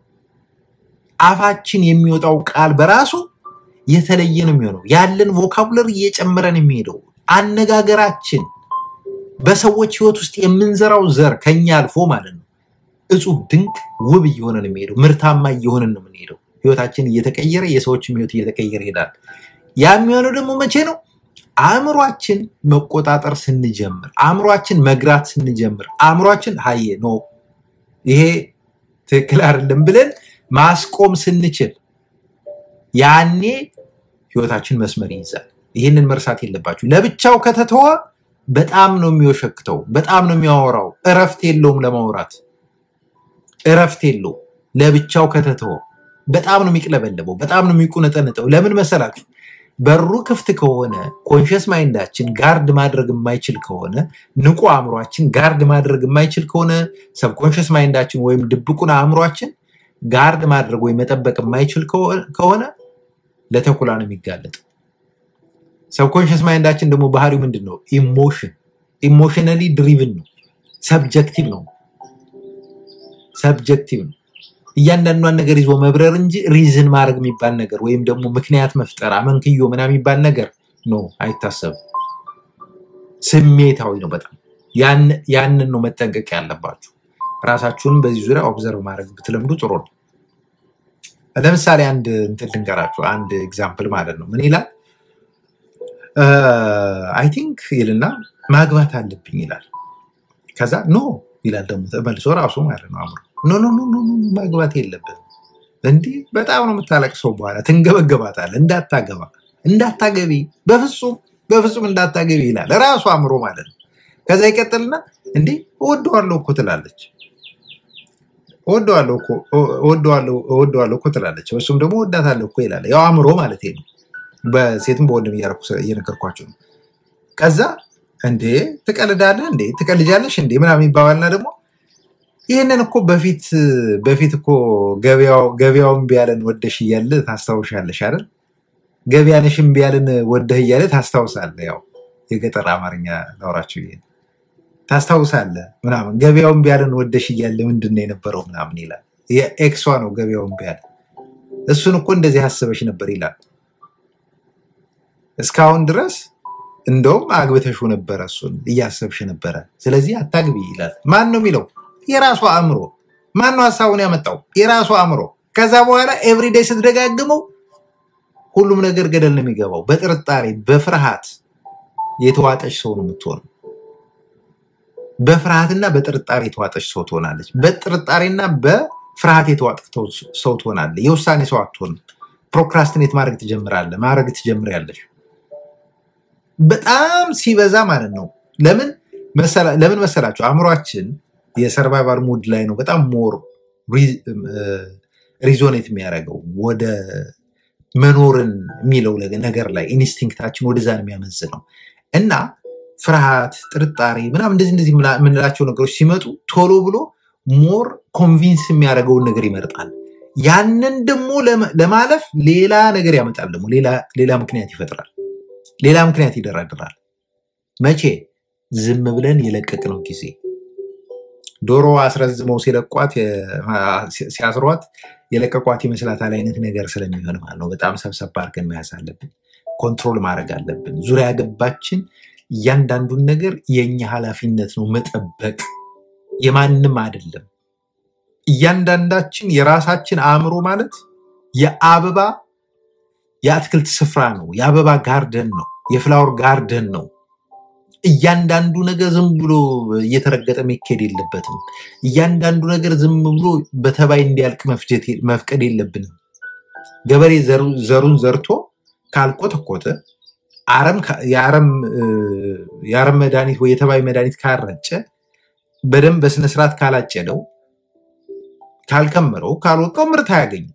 አፋችን የሚወጣው ቃል በራሱ የተለየ ነው የሚሆነው። ያለን ቮካቡለር እየጨመረ ነው የሚሄደው። አነጋገራችን በሰዎች ህይወት ውስጥ የምንዘራው ዘር ከኛ አልፎ ማለት ነው እጹብ ድንቅ ውብ እየሆነ ነው የሚሄደው። ምርታማ እየሆንን ነው የምንሄደው። ህይወታችን እየተቀየረ የሰዎችም ህይወት እየተቀየረ ይሄዳል። ያ የሚሆነው ደግሞ መቼ ነው? አእምሯችን መቆጣጠር ስንጀምር፣ አእምሯችን መግራት ስንጀምር፣ አእምሯችን ሀየ ኖ ይሄ ትክክል አይደለም ብለን ማስቆም ስንችል ያኔ ህይወታችን መስመር ይይዛል። ይህንን መርሳት የለባችሁ። ለብቻው ከተተወ በጣም ነው የሚወሸክተው፣ በጣም ነው የሚያወራው። እረፍት የለውም ለማውራት እረፍት የለውም። ለብቻው ከተተወ በጣም ነው የሚቅለበለበው፣ በጣም ነው የሚቁነጠንጠው። ለምን መሰላችሁ? በሩ ክፍት ከሆነ ኮንሽስ ማይንዳችን ጋርድ ማድረግ የማይችል ከሆነ ንቁ አእምሯችን ጋርድ ማድረግ የማይችል ከሆነ ሰብኮንሽስ ማይንዳችን ወይም ድብቁን አእምሯችን ጋርድ ማድረግ ወይም መጠበቅ የማይችል ከሆነ ለተኩላ ነው የሚጋለጥ። ሰብኮንሽስ ማይንዳችን ደግሞ ባህሪው ምንድን ነው? ኢሞሽን ኢሞሽናሊ ድሪቭን ነው። ሰብጀክቲቭ ነው። ሰብጀክቲቭ ነው። እያንዳንዷን ነገር ይዞ መብረር እንጂ ሪዝን ማድረግ የሚባል ነገር ወይም ደግሞ ምክንያት መፍጠር አመንክዮ ምናምን የሚባል ነገር ነው አይታሰብም። ስሜታዊ ነው በጣም ያን- ያንን ነው መጠንቀቅ ያለባችሁ። ራሳችሁንም በዚህ ዙሪያ ኦብዘርቭ ማድረግ ብትለምዱ ጥሩ ነው። ለምሳሌ አንድ እንትን ልንገራችሁ፣ አንድ ኤግዛምፕል ማለት ነው። ምን ይላል? አይ ቲንክ ይልና ማግባት አለብኝ ይላል። ከዛ ኖ ይላል ደግሞ ተመልሶ ራሱ ማለት ነው አእምሮ ኖ ኖ ኖ ኖ ኖ ኖ፣ ማግባት የለብህም እንዲህ በጣም ነው የምታለቅሰው። በኋላ ትንገበገባታለህ። እንዳታገባ እንዳታገቢ፣ በፍጹም በፍጹም እንዳታገቢ ይላል ራሱ አእምሮ ማለት ነው። ከዛ ይቀጥልና እንዴ እወደዋለሁ እኮ ትላለች እወደዋለሁ እኮ እወደዋለሁ እወደዋለሁ እኮ ትላለች። እሱም ደግሞ እወዳታለሁ እኮ ይላል። ያው አእምሮ ማለት ነው። በሴትም በወንድም እያደረኩ እየነገርኳቸው ነው። ከዛ እንዴ ትቀልዳለህ እንዴ ትቀልጃለሽ እንዴ ምናምን ይባባልና ደግሞ ይህንን እኮ በፊት በፊት እኮ ገበያው ገበያውን ቢያለን ወደሽ እያለ ታስታውሻለሽ አይደል? ገበያነሽ እምቢ ያለን ወደህ እያለ ታስታውሳለህ። ያው የገጠር አማርኛ ላውራቸው ይሄ ታስታውሳለህ ምናምን ገበያውን ቢያለን ወደሽ እያለ ምንድን ነው የነበረው ምናምን ይላል። የኤክሷ ነው ገበያውን ቢያለ እሱን እኮ እንደዚህ አስበሽ ነበር ይላል። እስካሁን ድረስ እንደውም አግብተሽው ነበረ፣ እሱን እያሰብሽ ነበረ። ስለዚህ አታግቢ ይላል። ማን ነው የሚለው? የራሱ አእምሮ። ማን ነው ሀሳቡን ያመጣው? የራሱ አእምሮ። ከዛ በኋላ ኤቭሪዴይ ስትደጋግመው ሁሉም ነገር ገደል ነው የሚገባው። በጥርጣሬ በፍርሃት የተዋጠች ሰው ነው የምትሆነው። በፍርሃትና በጥርጣሬ የተዋጠች ሰው ትሆናለች። በጥርጣሬና በፍርሃት የተዋጠች ሰው ትሆናለህ። የውሳኔ ሰው አትሆንም። ፕሮክራስትኔት ማድረግ ትጀምራለህ፣ ማድረግ ትጀምሪያለሽ። በጣም ሲበዛ ማለት ነው። ለምን መሰላ- ለምን መሰላችሁ? አእምሯችን የሰርቫይቫል ሙድ ላይ ነው በጣም ሞር ሪዞኔት የሚያደርገው ወደ መኖርን የሚለው ነገር ላይ ኢንስቲንክታችን ወደዛ ነው የሚያመዝነው እና ፍርሃት፣ ጥርጣሬ ምናምን እንደዚህ እንደዚህ ምላ- የምንላቸው ነገሮች ሲመጡ ቶሎ ብሎ ሞር ኮንቪንስ የሚያደርገውን ነገር ይመርጣል። ያንን ደግሞ ለመ- ለማለፍ ሌላ ነገር ያመጣል። ደግሞ ሌላ ሌላ ምክንያት ይፈጥራል። ሌላ ምክንያት ይደራድራል። መቼ? ዝም ብለን የለቀቅነው ጊዜ ዶሮ አስረዝመው ሲለቋት የ- ሲያስሯት የለቀቋት ይመስላታል አይነት ነገር ስለሚሆን ማለት ነው። በጣም ሰብሰብ አድርገን መያዝ አለብን። ኮንትሮል ማድረግ አለብን። ዙሪያ ገባችን እያንዳንዱን ነገር የእኛ ኃላፊነት ነው መጠበቅ፣ የማንም አይደለም። እያንዳንዳችን የራሳችን አእምሮ ማለት የአበባ የአትክልት ስፍራ ነው። የአበባ ጋርደን ነው። የፍላወር ጋርደን ነው። እያንዳንዱ ነገር ዝም ብሎ እየተረገጠ መካሄድ የለበትም። እያንዳንዱ ነገር ዝም ብሎ በተባይ እንዲያልቅ መፍጀት መፍቀድ የለብንም። ገበሬ ዘሩ- ዘሩን ዘርቶ ካልቆተኮተ አረም ካ- የአረም እ፣ የአረም መድኃኒት ወይ የተባይ መድኃኒት ካልረጨ በደንብ በስነስርዓት ካላጨደው ካልከመረው ካልወቃው ምርት አያገኝም።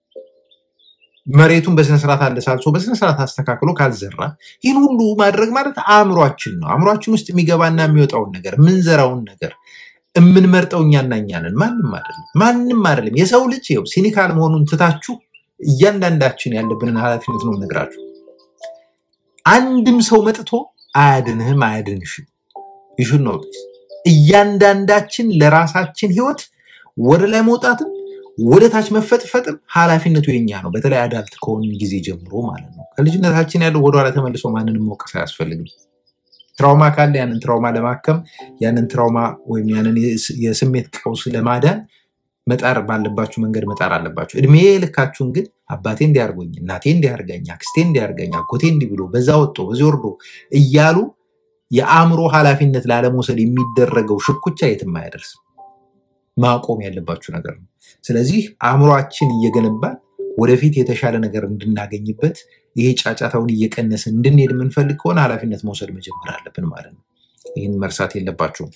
መሬቱን በስነስርዓት አለሳልሶ በስነስርዓት አስተካክሎ ካልዘራ ይህን ሁሉ ማድረግ ማለት አእምሯችን ነው። አእምሯችን ውስጥ የሚገባና የሚወጣውን ነገር የምንዘራውን ነገር የምንመርጠው እኛና እኛ ነን። ማንም አይደለም፣ ማንም አይደለም። የሰው ልጅ ይኸው ሲኒካል መሆኑን ትታችሁ እያንዳንዳችን ያለብንን ኃላፊነት ነው የምነግራችሁ። አንድም ሰው መጥቶ አያድንህም፣ አያድንሽም። ይሹን ነው እያንዳንዳችን ለራሳችን ህይወት ወደ ላይ መውጣትም ወደ ታች መፈጥፈጥም ኃላፊነቱ የኛ ነው። በተለይ አዳልት ከሆን ጊዜ ጀምሮ ማለት ነው። ከልጅነታችን ያለው ወደኋላ ተመልሶ ማንንም መውቀስ አያስፈልግም። ትራውማ ካለ ያንን ትራውማ ለማከም ያንን ትራውማ ወይም ያንን የስ- የስሜት ቀውስ ለማዳን መጣር ባለባችሁ መንገድ መጣር አለባችሁ። እድሜ ልካችሁን ግን አባቴ እንዲያርጎኝ፣ እናቴ እንዲያርገኝ፣ አክስቴ እንዲያርገኝ፣ አጎቴ እንዲህ ብሎ በዛ ወጥቶ በዚህ ወርዶ እያሉ የአእምሮ ኃላፊነት ላለመውሰድ የሚደረገው ሽኩቻ የትም አያደርስም። ማቆም ያለባችሁ ነገር ነው። ስለዚህ አእምሯችን እየገነባን ወደፊት የተሻለ ነገር እንድናገኝበት ይሄ ጫጫታውን እየቀነስን እንድንሄድ የምንፈልግ ከሆነ ኃላፊነት መውሰድ መጀመር አለብን ማለት ነው። ይህን መርሳት የለባችሁም።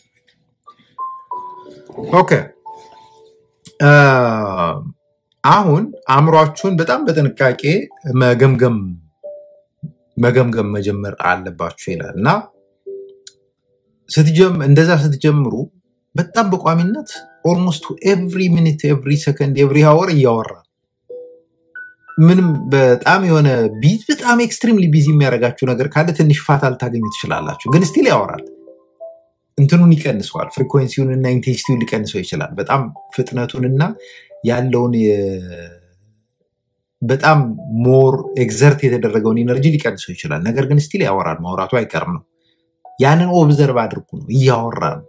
ኦኬ አ፣ አሁን አእምሯችሁን በጣም በጥንቃቄ መገምገም መገምገም መጀመር አለባችሁ ይላል እና ስትጀም እንደዛ ስትጀምሩ በጣም በቋሚነት ኦልሞስት ኤቭሪ ሚኒት ኤቭሪ ሰከንድ ኤቭሪ ሀወር እያወራ ምንም በጣም የሆነ ቢዚ በጣም ኤክስትሪምሊ ቢዚ የሚያደርጋችሁ ነገር ካለ ትንሽ ፋታ ልታገኙ ትችላላችሁ። ግን ስቲል ያወራል። እንትኑን ይቀንሰዋል። ፍሪኮንሲውን እና ኢንቴንሲቲውን ሊቀንሰው ይችላል። በጣም ፍጥነቱንና ያለውን የ- በጣም ሞር ኤግዘርት የተደረገውን ኢነርጂ ሊቀንሰው ይችላል። ነገር ግን ስቲል ያወራል። ማውራቱ አይቀርም ነው። ያንን ኦብዘርቭ አድርጉ ነው። እያወራ ነው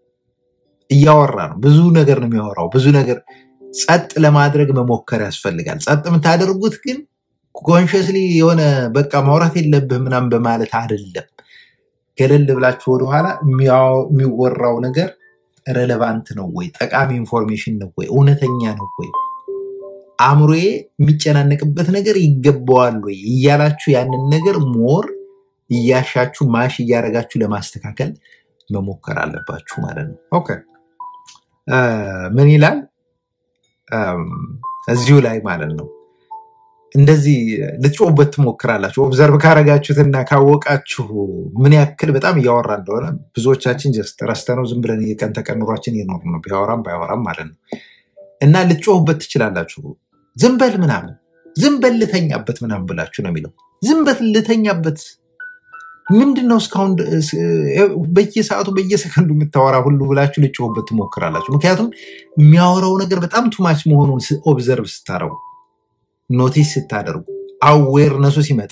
እያወራ ነው። ብዙ ነገር ነው የሚያወራው። ብዙ ነገር ጸጥ ለማድረግ መሞከር ያስፈልጋል። ጸጥ የምታደርጉት ግን ኮንሽስሊ የሆነ በቃ ማውራት የለብህ ምናምን በማለት አይደለም። ገለል ብላችሁ ወደኋላ የሚያው- የሚወራው ነገር ረሌቫንት ነው ወይ? ጠቃሚ ኢንፎርሜሽን ነው ወይ? እውነተኛ ነው ወይ? አእምሮዬ የሚጨናነቅበት ነገር ይገባዋል ወይ እያላችሁ ያንን ነገር ሞር እያሻችሁ ማሽ እያደረጋችሁ ለማስተካከል መሞከር አለባችሁ ማለት ነው። ኦኬ አ፣ ምን ይላል አም፣ እዚሁ ላይ ማለት ነው። እንደዚህ ልትጮህበት ትሞክራላችሁ። ኦብዘርቭ ካረጋችሁትና ካወቃችሁ ምን ያክል በጣም እያወራ እንደሆነ ብዙዎቻችን ጀስት ረስተነው ዝም ብለን የቀን ተቀን ኑሯችን እየኖር ነው፣ ቢያወራም ባያወራም ማለት ነው። እና ልትጮህበት ትችላላችሁ። ዝም በል ምናምን፣ ዝም በል ልተኛበት ምናምን ብላችሁ ነው የሚለው። ዝም በል ልተኛበት ምንድን ነው እስካሁን ድ- ስ- በየሰዓቱ በየሰከንዱ የምታወራ ሁሉ ብላችሁ ልጮህበት ትሞክራላችሁ። ምክንያቱም የሚያወራው ነገር በጣም ቱማች መሆኑን ኦብዘርቭ ስታረጉ፣ ኖቲስ ስታደርጉ፣ አዌርነሱ ሲመጣ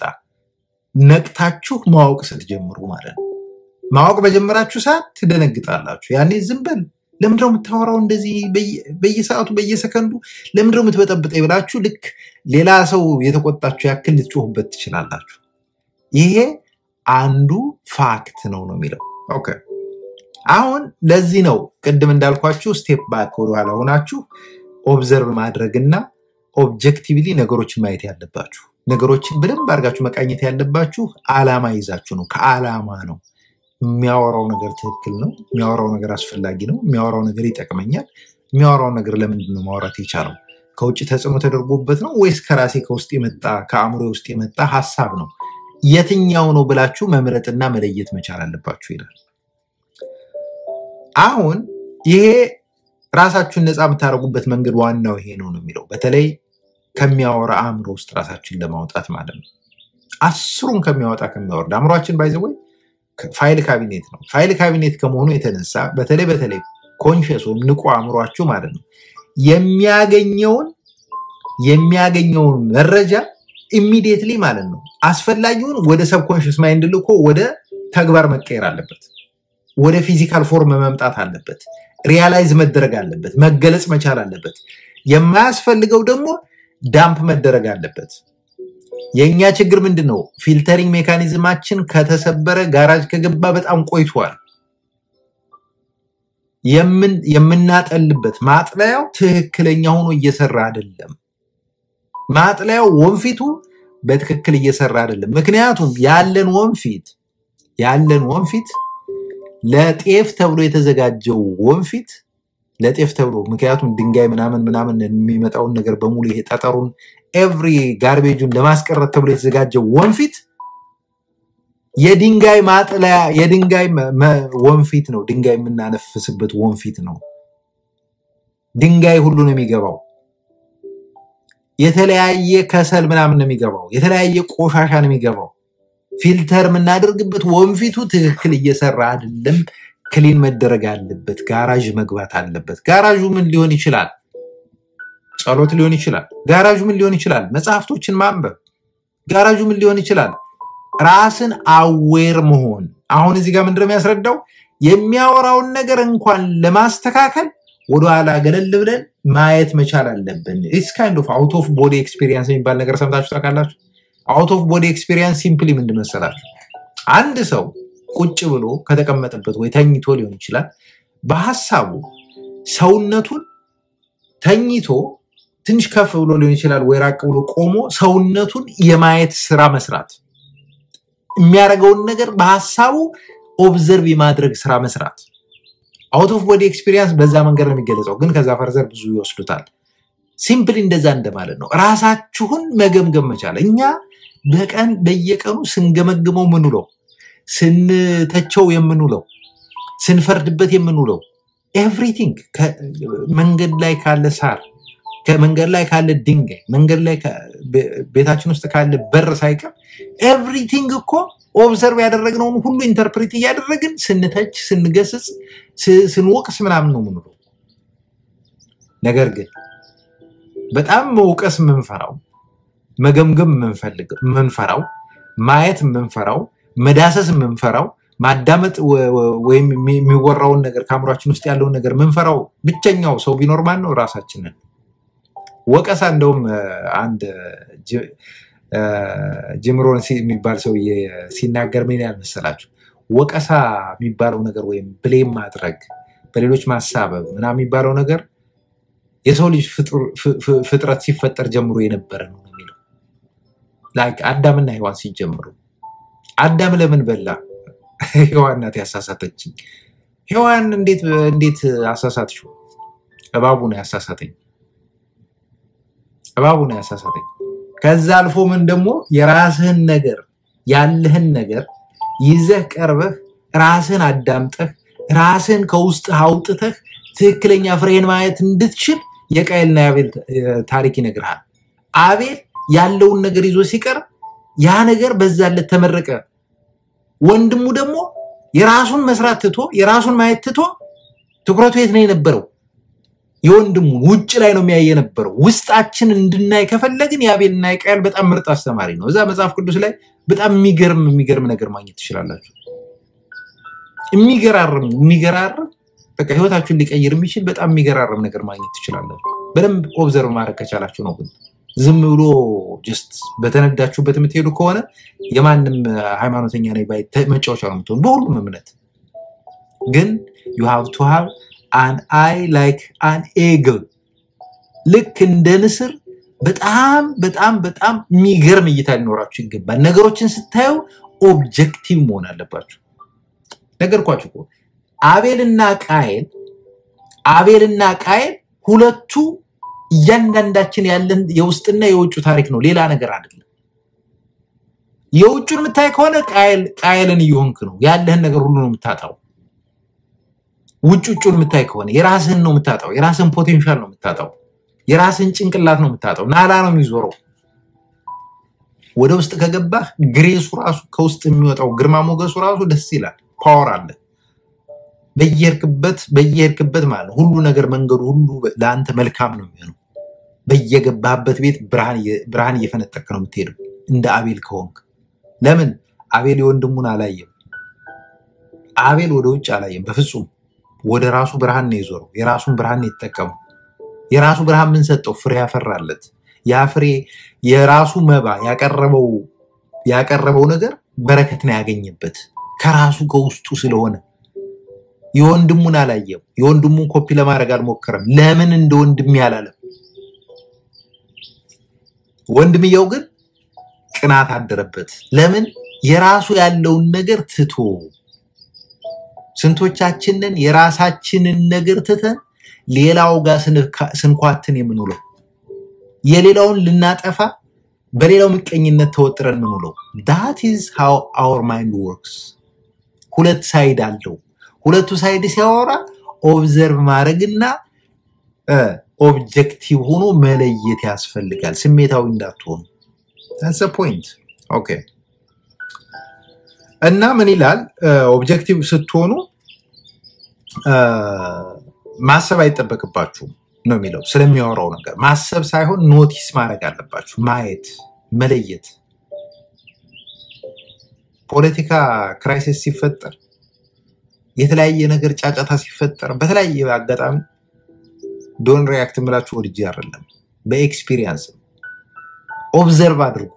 ነቅታችሁ ማወቅ ስትጀምሩ ማለት ነው። ማወቅ በጀመራችሁ ሰዓት ትደነግጣላችሁ። ያኔ ዝም በል ለምንድነው የምታወራው እንደዚህ በየ- በየሰዓቱ በየሰከንዱ ለምንድነው የምትበጠብጠኝ ብላችሁ ልክ ሌላ ሰው የተቆጣችሁ ያክል ልትጮሁበት ትችላላችሁ። ይሄ አንዱ ፋክት ነው ነው የሚለው ኦኬ። አሁን ለዚህ ነው ቅድም እንዳልኳችሁ ስቴፕ ባክ ወደኋላ ሆናችሁ ኦብዘርቭ ማድረግና ኦብጀክቲቭሊ ነገሮችን ማየት ያለባችሁ። ነገሮችን በደንብ አድርጋችሁ መቃኘት ያለባችሁ አላማ ይዛችሁ ነው። ከአላማ ነው። የሚያወራው ነገር ትክክል ነው። የሚያወራው ነገር አስፈላጊ ነው። የሚያወራው ነገር ይጠቅመኛል። የሚያወራው ነገር ለምንድን ነው ማውራት የቻለው? ከውጭ ተጽዕኖ ተደርጎበት ነው ወይስ ከራሴ ከውስጥ የመጣ ከአእምሮ ውስጥ የመጣ ሀሳብ ነው? የትኛው ነው ብላችሁ መምረጥና መለየት መቻል አለባችሁ ይላል። አሁን ይሄ ራሳችሁን ነፃ የምታደርጉበት መንገድ ዋናው ይሄ ነው ነው የሚለው በተለይ ከሚያወራ አእምሮ ውስጥ ራሳችሁን ለማውጣት ማለት ነው። አስሩን ከሚያወጣ ከሚያወርድ አእምሯችን ባይዘወይ ፋይል ካቢኔት ነው። ፋይል ካቢኔት ከመሆኑ የተነሳ በተለይ በተለይ ኮንሽስ ወይም ንቁ አእምሯችሁ ማለት ነው የሚያገኘውን የሚያገኘውን መረጃ ኢሚዲየትሊ ማለት ነው አስፈላጊውን ወደ ሰብኮንሽስ ማይንድ ልኮ ወደ ተግባር መቀየር አለበት። ወደ ፊዚካል ፎርም መምጣት አለበት። ሪያላይዝ መደረግ አለበት። መገለጽ መቻል አለበት። የማያስፈልገው ደግሞ ዳምፕ መደረግ አለበት። የእኛ ችግር ምንድን ነው? ፊልተሪንግ ሜካኒዝማችን ከተሰበረ ጋራጅ ከገባ በጣም ቆይቷል። የምን- የምናጠልበት ማጥለያው ትክክለኛ ሆኖ እየሰራ አይደለም። ማጥለያው ወንፊቱ በትክክል እየሰራ አይደለም። ምክንያቱም ያለን ወንፊት ያለን ወንፊት ለጤፍ ተብሎ የተዘጋጀው ወንፊት ለጤፍ ተብሎ ምክንያቱም ድንጋይ ምናምን ምናምን የሚመጣውን ነገር በሙሉ ይሄ ጠጠሩን ኤቭሪ ጋርቤጁን ለማስቀረት ተብሎ የተዘጋጀው ወንፊት የድንጋይ ማጥለያ የድንጋይ መ- መ- ወንፊት ነው። ድንጋይ የምናነፍስበት ወንፊት ነው። ድንጋይ ሁሉ ነው የሚገባው። የተለያየ ከሰል ምናምን ነው የሚገባው። የተለያየ ቆሻሻ ነው የሚገባው። ፊልተር የምናደርግበት ወንፊቱ ትክክል እየሰራ አይደለም። ክሊን መደረግ አለበት። ጋራዥ መግባት አለበት። ጋራዡ ምን ሊሆን ይችላል? ጸሎት ሊሆን ይችላል። ጋራዡ ምን ሊሆን ይችላል? መጽሐፍቶችን ማንበብ። ጋራዡ ምን ሊሆን ይችላል? ራስን አዌር መሆን። አሁን እዚህ ጋር ምንድነው የሚያስረዳው? የሚያወራውን ነገር እንኳን ለማስተካከል ወደኋላ ገለል ብለን ማየት መቻል አለብን። ኢትስ ካይንድ ኦፍ አውት ኦፍ ቦዲ ኤክስፒሪየንስ የሚባል ነገር ሰምታችሁ ታውቃላችሁ? አውት ኦፍ ቦዲ ኤክስፒሪየንስ ሲምፕሊ ምንድን መሰላችሁ? አንድ ሰው ቁጭ ብሎ ከተቀመጠበት ወይ ተኝቶ ሊሆን ይችላል። በሀሳቡ ሰውነቱን ተኝቶ ትንሽ ከፍ ብሎ ሊሆን ይችላል፣ ወይ ራቅ ብሎ ቆሞ ሰውነቱን የማየት ስራ መስራት፣ የሚያደርገውን ነገር በሀሳቡ ኦብዘርቭ የማድረግ ስራ መስራት። አውት ኦፍ ቦዲ ኤክስፒሪየንስ በዛ መንገድ ነው የሚገለጸው፣ ግን ከዛ ፈርዘር ብዙ ይወስዱታል። ሲምፕሊ እንደዛ እንደማለት ነው። ራሳችሁን መገምገም መቻል። እኛ በቀን በየቀኑ ስንገመግመው ምንውለው፣ ስንተቸው የምንውለው፣ ስንፈርድበት የምንውለው ኤቭሪቲንግ መንገድ ላይ ካለ ሳር፣ ከመንገድ ላይ ካለ ድንጋይ፣ መንገድ ላይ ካ- ቤ- ቤታችን ውስጥ ካለ በር ሳይቀር ኤቭሪቲንግ እኮ ኦብዘርቭ ያደረግነውን ሁሉ ኢንተርፕሬት እያደረግን ስንተች፣ ስንገስጽ፣ ስ- ስንወቅስ ምናምን ነው የምንውለው። ነገር ግን በጣም መውቀስ የምንፈራው መገምገም የምንፈልግ- የምንፈራው ማየት የምንፈራው መዳሰስ የምንፈራው ማዳመጥ ወ- ወ- ወይም የሚ- የሚወራውን ነገር ከአእምሯችን ውስጥ ያለውን ነገር የምንፈራው ብቸኛው ሰው ቢኖር ማን ነው? ራሳችንን። ወቀሳ እንደውም እ፣ አንድ ጅ- እ፣ ጂም ሮን ሲ- የሚባል ሰውዬ ሲናገር ምን ያህል መሰላችሁ? ወቀሳ የሚባለው ነገር ወይም ብሌም ማድረግ በሌሎች ማሳበብ ምናምን የሚባለው ነገር የሰው ልጅ ፍጡር- ፍ- ፍ- ፍጥረት ሲፈጠር ጀምሮ የነበረ ነው ነው የሚለው ላይክ አዳምና ሔዋን ሲጀምሩ አዳም ለምን በላ? ሔዋን ናት ያሳሳተችኝ። ሔዋን እንዴት እንዴት አሳሳትሽው? እባቡ ነው ያሳሳተኝ። እባቡ ነው ያሳሳተኝ። ከዛ አልፎ ምን ደግሞ የራስህን ነገር ያለህን ነገር ይዘህ ቀርበህ ራስህን አዳምጠህ ራስህን ከውስጥ አውጥተህ ትክክለኛ ፍሬህን ማየት እንድትችል የቃየልና የአቤል እ፣ ታሪክ ይነግርሃል። አቤል ያለውን ነገር ይዞ ሲቀርብ ያ ነገር በዛለት ተመረቀ። ወንድሙ ደግሞ የራሱን መስራት ትቶ የራሱን ማየት ትቶ ትኩረቱ የት ነው የነበረው? የወንድሙ ውጭ ላይ ነው የሚያይ የነበረው። ውስጣችን እንድናይ ከፈለግን የአቤልና የቃየል በጣም ምርጥ አስተማሪ ነው። እዛ መጽሐፍ ቅዱስ ላይ በጣም የሚገርም የሚገርም ነገር ማግኘት ትችላላችሁ። የሚገራርም የሚገራርም በቃ ህይወታችሁን ሊቀይር የሚችል በጣም የሚገራርም ነገር ማግኘት ትችላላችሁ። በደንብ ኦብዘርቭ ማድረግ ከቻላችሁ ነው። ግን ዝም ብሎ ጀስት በተነዳችሁበት የምትሄዱ ከሆነ የማንም ሃይማኖተኛ ነኝ ባይ ተ- መጫወቻ ነው የምትሆኑ በሁሉም እምነት። ግን ዩ ሃቭ ቱ ሃቭ አን አይ ላይክ አን ኤግል ልክ እንደ ንስር በጣም በጣም በጣም የሚገርም እይታ ሊኖራችሁ ይገባል። ነገሮችን ስታዩ ኦብጀክቲቭ መሆን አለባችሁ። ነገርኳችሁ እኮ አቤልና ቃየል አቤልና ቃየል ሁለቱ እያንዳንዳችን ያለን የውስጥና የውጭ ታሪክ ነው፣ ሌላ ነገር አይደለም። የውጩን የምታይ ከሆነ ቃየል ቃየልን እየሆንክ ነው፣ ያለህን ነገር ሁሉ ነው የምታጣው። ውጭ ውጩን የምታይ ከሆነ የራስህን ነው የምታጣው፣ የራስህን ፖቴንሻል ነው የምታጣው፣ የራስህን ጭንቅላት ነው የምታጣው። ናላ ነው የሚዞረው። ወደ ውስጥ ከገባህ ግሬሱ ራሱ ከውስጥ የሚወጣው ግርማ ሞገሱ ራሱ ደስ ይላል። ፓወር አለ በየሄድክበት በየሄድክበት ማለት ነው። ሁሉ ነገር መንገዱ ሁሉ ለአንተ መልካም ነው የሚሆነው። በየገባህበት ቤት ብርሃን እየ- ብርሃን እየፈነጠቅ ነው የምትሄደው እንደ አቤል ከሆንክ። ለምን አቤል የወንድሙን አላየም። አቤል ወደ ውጭ አላየም በፍጹም። ወደ ራሱ ብርሃን ነው የዞረው። የራሱን ብርሃን ነው የተጠቀመው። የራሱ ብርሃን ምን ሰጠው? ፍሬ ያፈራለት። ያ ፍሬ የራሱ መባ ያቀረበው ያቀረበው ነገር በረከት ነው ያገኘበት ከራሱ ከውስጡ ስለሆነ የወንድሙን አላየም። የወንድሙን ኮፒ ለማድረግ አልሞከረም። ለምን እንደ ወንድሜ አላለም? ወንድምየው ግን ቅናት አደረበት። ለምን የራሱ ያለውን ነገር ትቶ ስንቶቻችንን የራሳችንን ነገር ትተን ሌላው ጋር ስንካ- ስንኳትን የምንውለው የሌላውን ልናጠፋ በሌላው ምቀኝነት ተወጥረን የምንውለው ዳት ኢዝ ሃው አወር ማይንድ ወርክስ። ሁለት ሳይድ አለው። ሁለቱ ሳይድ ሲያወራ ኦብዘርቭ ማድረግና ኦብጀክቲቭ ሆኖ መለየት ያስፈልጋል። ስሜታዊ እንዳትሆኑ። ታስ ፖይንት ኦኬ። እና ምን ይላል ኦብጀክቲቭ ስትሆኑ አ፣ ማሰብ አይጠበቅባችሁም ነው የሚለው ስለሚያወራው ነገር ማሰብ ሳይሆን ኖቲስ ማድረግ አለባችሁ ማየት መለየት ፖለቲካ ክራይሲስ ሲፈጠር የተለያየ ነገር ጫጫታ ሲፈጠር በተለያየ አጋጣሚ ዶን ሪያክት የምላችሁ ወድጄ አይደለም በኤክስፒሪየንስ ኦብዘርቭ አድርጉ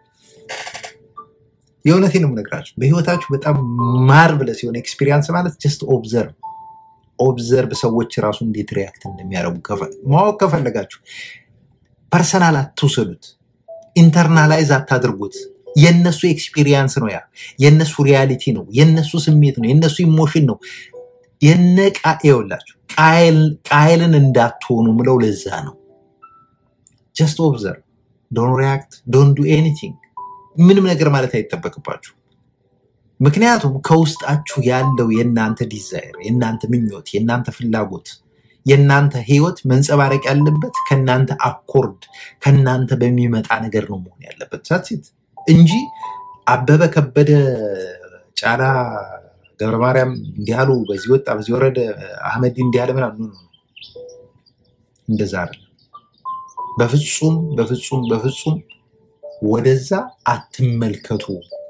የእውነቴን ነው የምነግራችሁ በህይወታችሁ በጣም ማርብለስ የሆነ ኤክስፒሪየንስ ማለት ጀስት ኦብዘርቭ ኦብዘርቭ ሰዎች ራሱ እንዴት ሪያክት እንደሚያደርጉ ከፈ- ማወቅ ከፈለጋችሁ ፐርሰናል አትውሰዱት ኢንተርናላይዝ አታድርጉት የእነሱ ኤክስፒሪየንስ ነው ያ የእነሱ ሪያሊቲ ነው የእነሱ ስሜት ነው የእነሱ ኢሞሽን ነው የነቃ ይኸውላችሁ ቃይልን እንዳትሆኑ ምለው ለዛ ነው ጀስት ኦብዘርቭ ዶን ሪያክት ዶን ዱ ኤኒቲንግ ምንም ነገር ማለት አይጠበቅባችሁ ምክንያቱም ከውስጣችሁ ያለው የእናንተ ዲዛይር የእናንተ ምኞት የእናንተ ፍላጎት የእናንተ ህይወት መንጸባረቅ ያለበት ከእናንተ አኮርድ ከእናንተ በሚመጣ ነገር ነው መሆን ያለበት ሳትት እንጂ አበበ ከበደ ጫላ ገብረ ማርያም እንዲህ አሉ በዚህ ወጣ በዚህ ወረደ አህመድ እንዲህ አለ ምናምን ኖ፣ ኖ፣ ኖ። እንደዛ አይደለም በፍጹም በፍጹም በፍጹም ወደዛ አትመልከቱ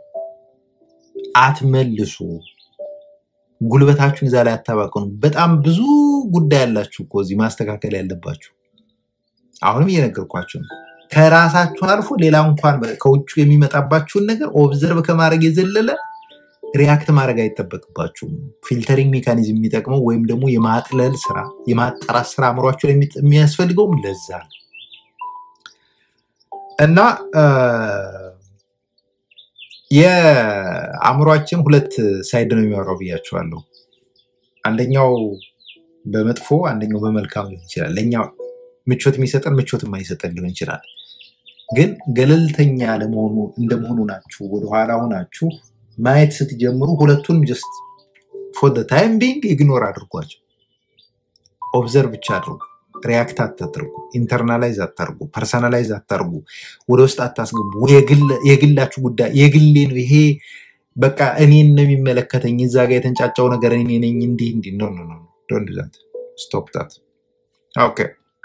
አትመልሱ ጉልበታችሁን እዛ ላይ አታባክኑ በጣም ብዙ ጉዳይ ያላችሁ እኮ እዚህ ማስተካከል ያለባችሁ አሁንም እየነገርኳችሁ ነው ከራሳችሁ አልፎ ሌላ እንኳን ከውጭ የሚመጣባችሁን ነገር ኦብዘርቭ ከማድረግ የዘለለ ሪያክት ማድረግ አይጠበቅባችሁም ፊልተሪንግ ሜካኒዝም የሚጠቅመው ወይም ደግሞ የማጥለል ስራ የማጣራት ስራ አእምሯችሁ ላይ የሚጥ- የሚያስፈልገውም ለዛ ነው እና አ፣ የአእምሯችን ሁለት ሳይድ ነው የሚያወራው ብያቸዋለሁ አንደኛው በመጥፎ አንደኛው በመልካም ሊሆን ይችላል ለእኛ ምቾት የሚሰጠን ምቾት የማይሰጠን ሊሆን ይችላል ግን ገለልተኛ ለመሆኑ እንደመሆኑ ናችሁ ወደኋላ ሆናችሁ ማየት ስትጀምሩ ሁለቱንም ጀስት ፎር ታይም ቢንግ ኢግኖር አድርጓቸው ኦብዘርቭ ብቻ አድርጉ ሪያክት አታድርጉ ኢንተርናላይዝ አታርጉ ፐርሰናላይዝ አታርጉ ወደ ውስጥ አታስገቡ የግል- የግላችሁ ጉዳይ የግሌ ነው ይሄ በቃ እኔን ነው የሚመለከተኝ እዛ ጋር የተንጫጫው ነገር እኔ ነኝ እንዲህ እንዲህ ኖ ኖ ኖ ዶንት ዱ ዛት ስቶፕ ዛት ኦኬ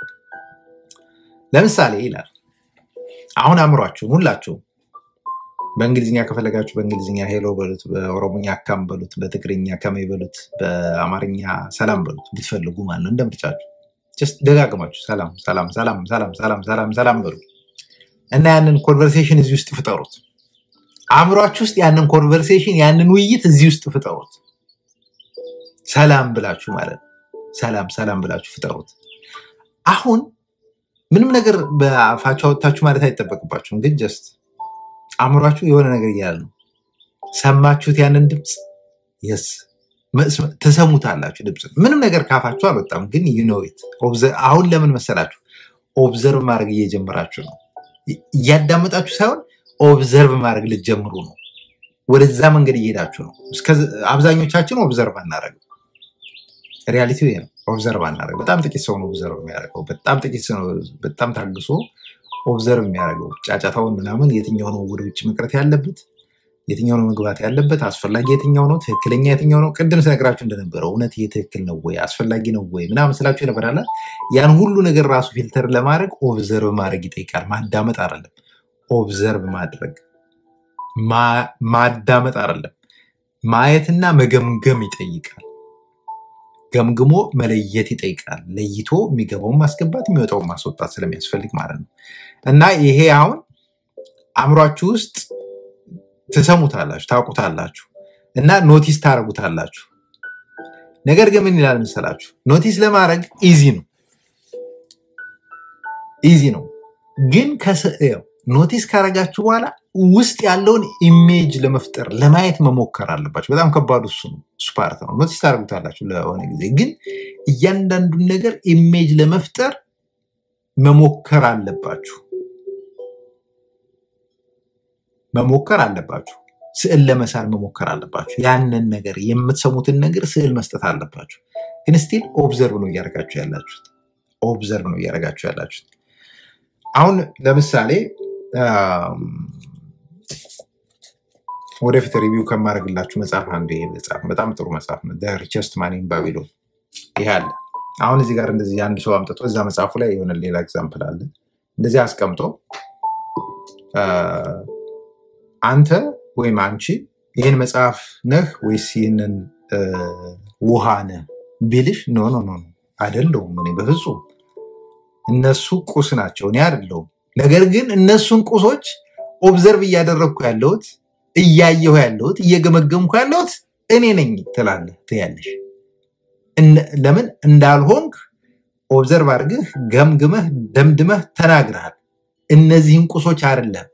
ለምሳሌ ይላል አሁን አእምሯችሁን ሁላችሁም በእንግሊዝኛ ከፈለጋችሁ በእንግሊዝኛ ሄሎ በሉት በኦሮሞኛ አካም በሉት በትግርኛ ከመይ በሉት በአማርኛ ሰላም በሉት ብትፈልጉ ማለት ነው እንደ ምርጫችሁ ጀስት ደጋግማችሁ ሰላም ሰላም ሰላም ሰላም ሰላም ሰላም ሰላም በሉ እና ያንን ኮንቨርሴሽን እዚህ ውስጥ ፍጠሩት አእምሯችሁ ውስጥ ያንን ኮንቨርሴሽን ያንን ውይይት እዚህ ውስጥ ፍጠሩት ሰላም ብላችሁ ማለት ነው ሰላም ሰላም ብላችሁ ፍጠሩት አሁን ምንም ነገር በአፋችሁ አወጥታችሁ ማለት አይጠበቅባችሁም ግን ጀስት አእምሯችሁ የሆነ ነገር እያለ ነው ሰማችሁት ያንን ድምፅ የስ ትሰሙታላችሁ ድምፅ ምንም ነገር ካፋችሁ አልወጣም ግን ዩኖዊት አሁን ለምን መሰላችሁ ኦብዘርቭ ማድረግ እየጀመራችሁ ነው እያዳመጣችሁ ሳይሆን ኦብዘርቭ ማድረግ ልትጀምሩ ነው ወደዛ መንገድ እየሄዳችሁ ነው እስከ- አብዛኞቻችን ኦብዘርቭ አናደረግ ሪያሊቲ ይሄ ነው ኦብዘርቭ አናደረግ በጣም ጥቂት ሰው ነው ኦብዘርቭ የሚያደርገው በጣም ጥቂት ሰው ነው በጣም ታግሶ ኦብዘርቭ የሚያደርገው ጫጫታውን ምናምን የትኛው ነው ወደ ውጭ መቅረት ያለበት የትኛው ነው መግባት ያለበት አስፈላጊ የትኛው ነው ትክክለኛ የትኛው ነው ቅድም ስነግራችሁ እንደነበረው እውነት ይሄ ትክክል ነው ወይ አስፈላጊ ነው ወይ ምናምን ስላችሁ ይነበራለ ያን ሁሉ ነገር ራሱ ፊልተር ለማድረግ ኦብዘርቭ ማድረግ ይጠይቃል ማዳመጥ አይደለም ኦብዘርቭ ማድረግ ማ- ማዳመጥ አይደለም ማየትና መገምገም ይጠይቃል ገምግሞ መለየት ይጠይቃል። ለይቶ የሚገባውን ማስገባት የሚወጣውን ማስወጣት ስለሚያስፈልግ ማለት ነው። እና ይሄ አሁን አእምሯችሁ ውስጥ ትሰሙታላችሁ፣ ታውቁታላችሁ እና ኖቲስ ታደርጉታላችሁ። ነገር ግን ምን ይላል መሰላችሁ? ኖቲስ ለማድረግ ኢዚ ነው ኢዚ ነው። ግን ከስ- ያው ኖቲስ ካረጋችሁ በኋላ ውስጥ ያለውን ኢሜጅ ለመፍጠር ለማየት መሞከር አለባችሁ። በጣም ከባዱ እሱ ነው፣ እሱ ፓርት ነው። ኖቲስ ታደርጉታላችሁ ለሆነ ጊዜ፣ ግን እያንዳንዱን ነገር ኢሜጅ ለመፍጠር መሞከር አለባችሁ መሞከር አለባችሁ። ስዕል ለመሳል መሞከር አለባችሁ። ያንን ነገር የምትሰሙትን ነገር ስዕል መስጠት አለባችሁ። ግን ስቲል ኦብዘርቭ ነው እያደረጋችሁ ያላችሁት። ኦብዘርቭ ነው እያደረጋችሁ ያላችሁት። አሁን ለምሳሌ አም፣ ወደፊት ሪቪው ከማድረግላችሁ መጽሐፍ አንዱ ይሄ መጽሐፍ በጣም ጥሩ መጽሐፍ ነው። ሪቸስት ማን ኢን ባቢሎን ይሄ አለ። አሁን እዚህ ጋር እንደዚህ አንድ ሰው አምጥቶ እዛ መጽሐፉ ላይ የሆነ ሌላ ኤግዛምፕል አለ እንደዚህ አስቀምጦ አ፣ አንተ ወይም አንቺ ይህን መጽሐፍ ነህ ወይስ ይህንን አ፣ ውሃ ነህ ቢልሽ ኖ ኖ ኖ ኖ፣ አይደለሁም እኔ በፍጹም እነሱ ቁስ ናቸው፣ እኔ አይደለሁም። ነገር ግን እነሱን ቁሶች ኦብዘርቭ እያደረግኩ ያለሁት እያየሁ ያለሁት እየገመገምኩ ያለሁት እኔ ነኝ ትላለህ ትያለሽ። እነ- ለምን እንዳልሆንክ ኦብዘርቭ አድርገህ ገምግመህ ደምድመህ ተናግረሃል። እነዚህን ቁሶች አይደለም።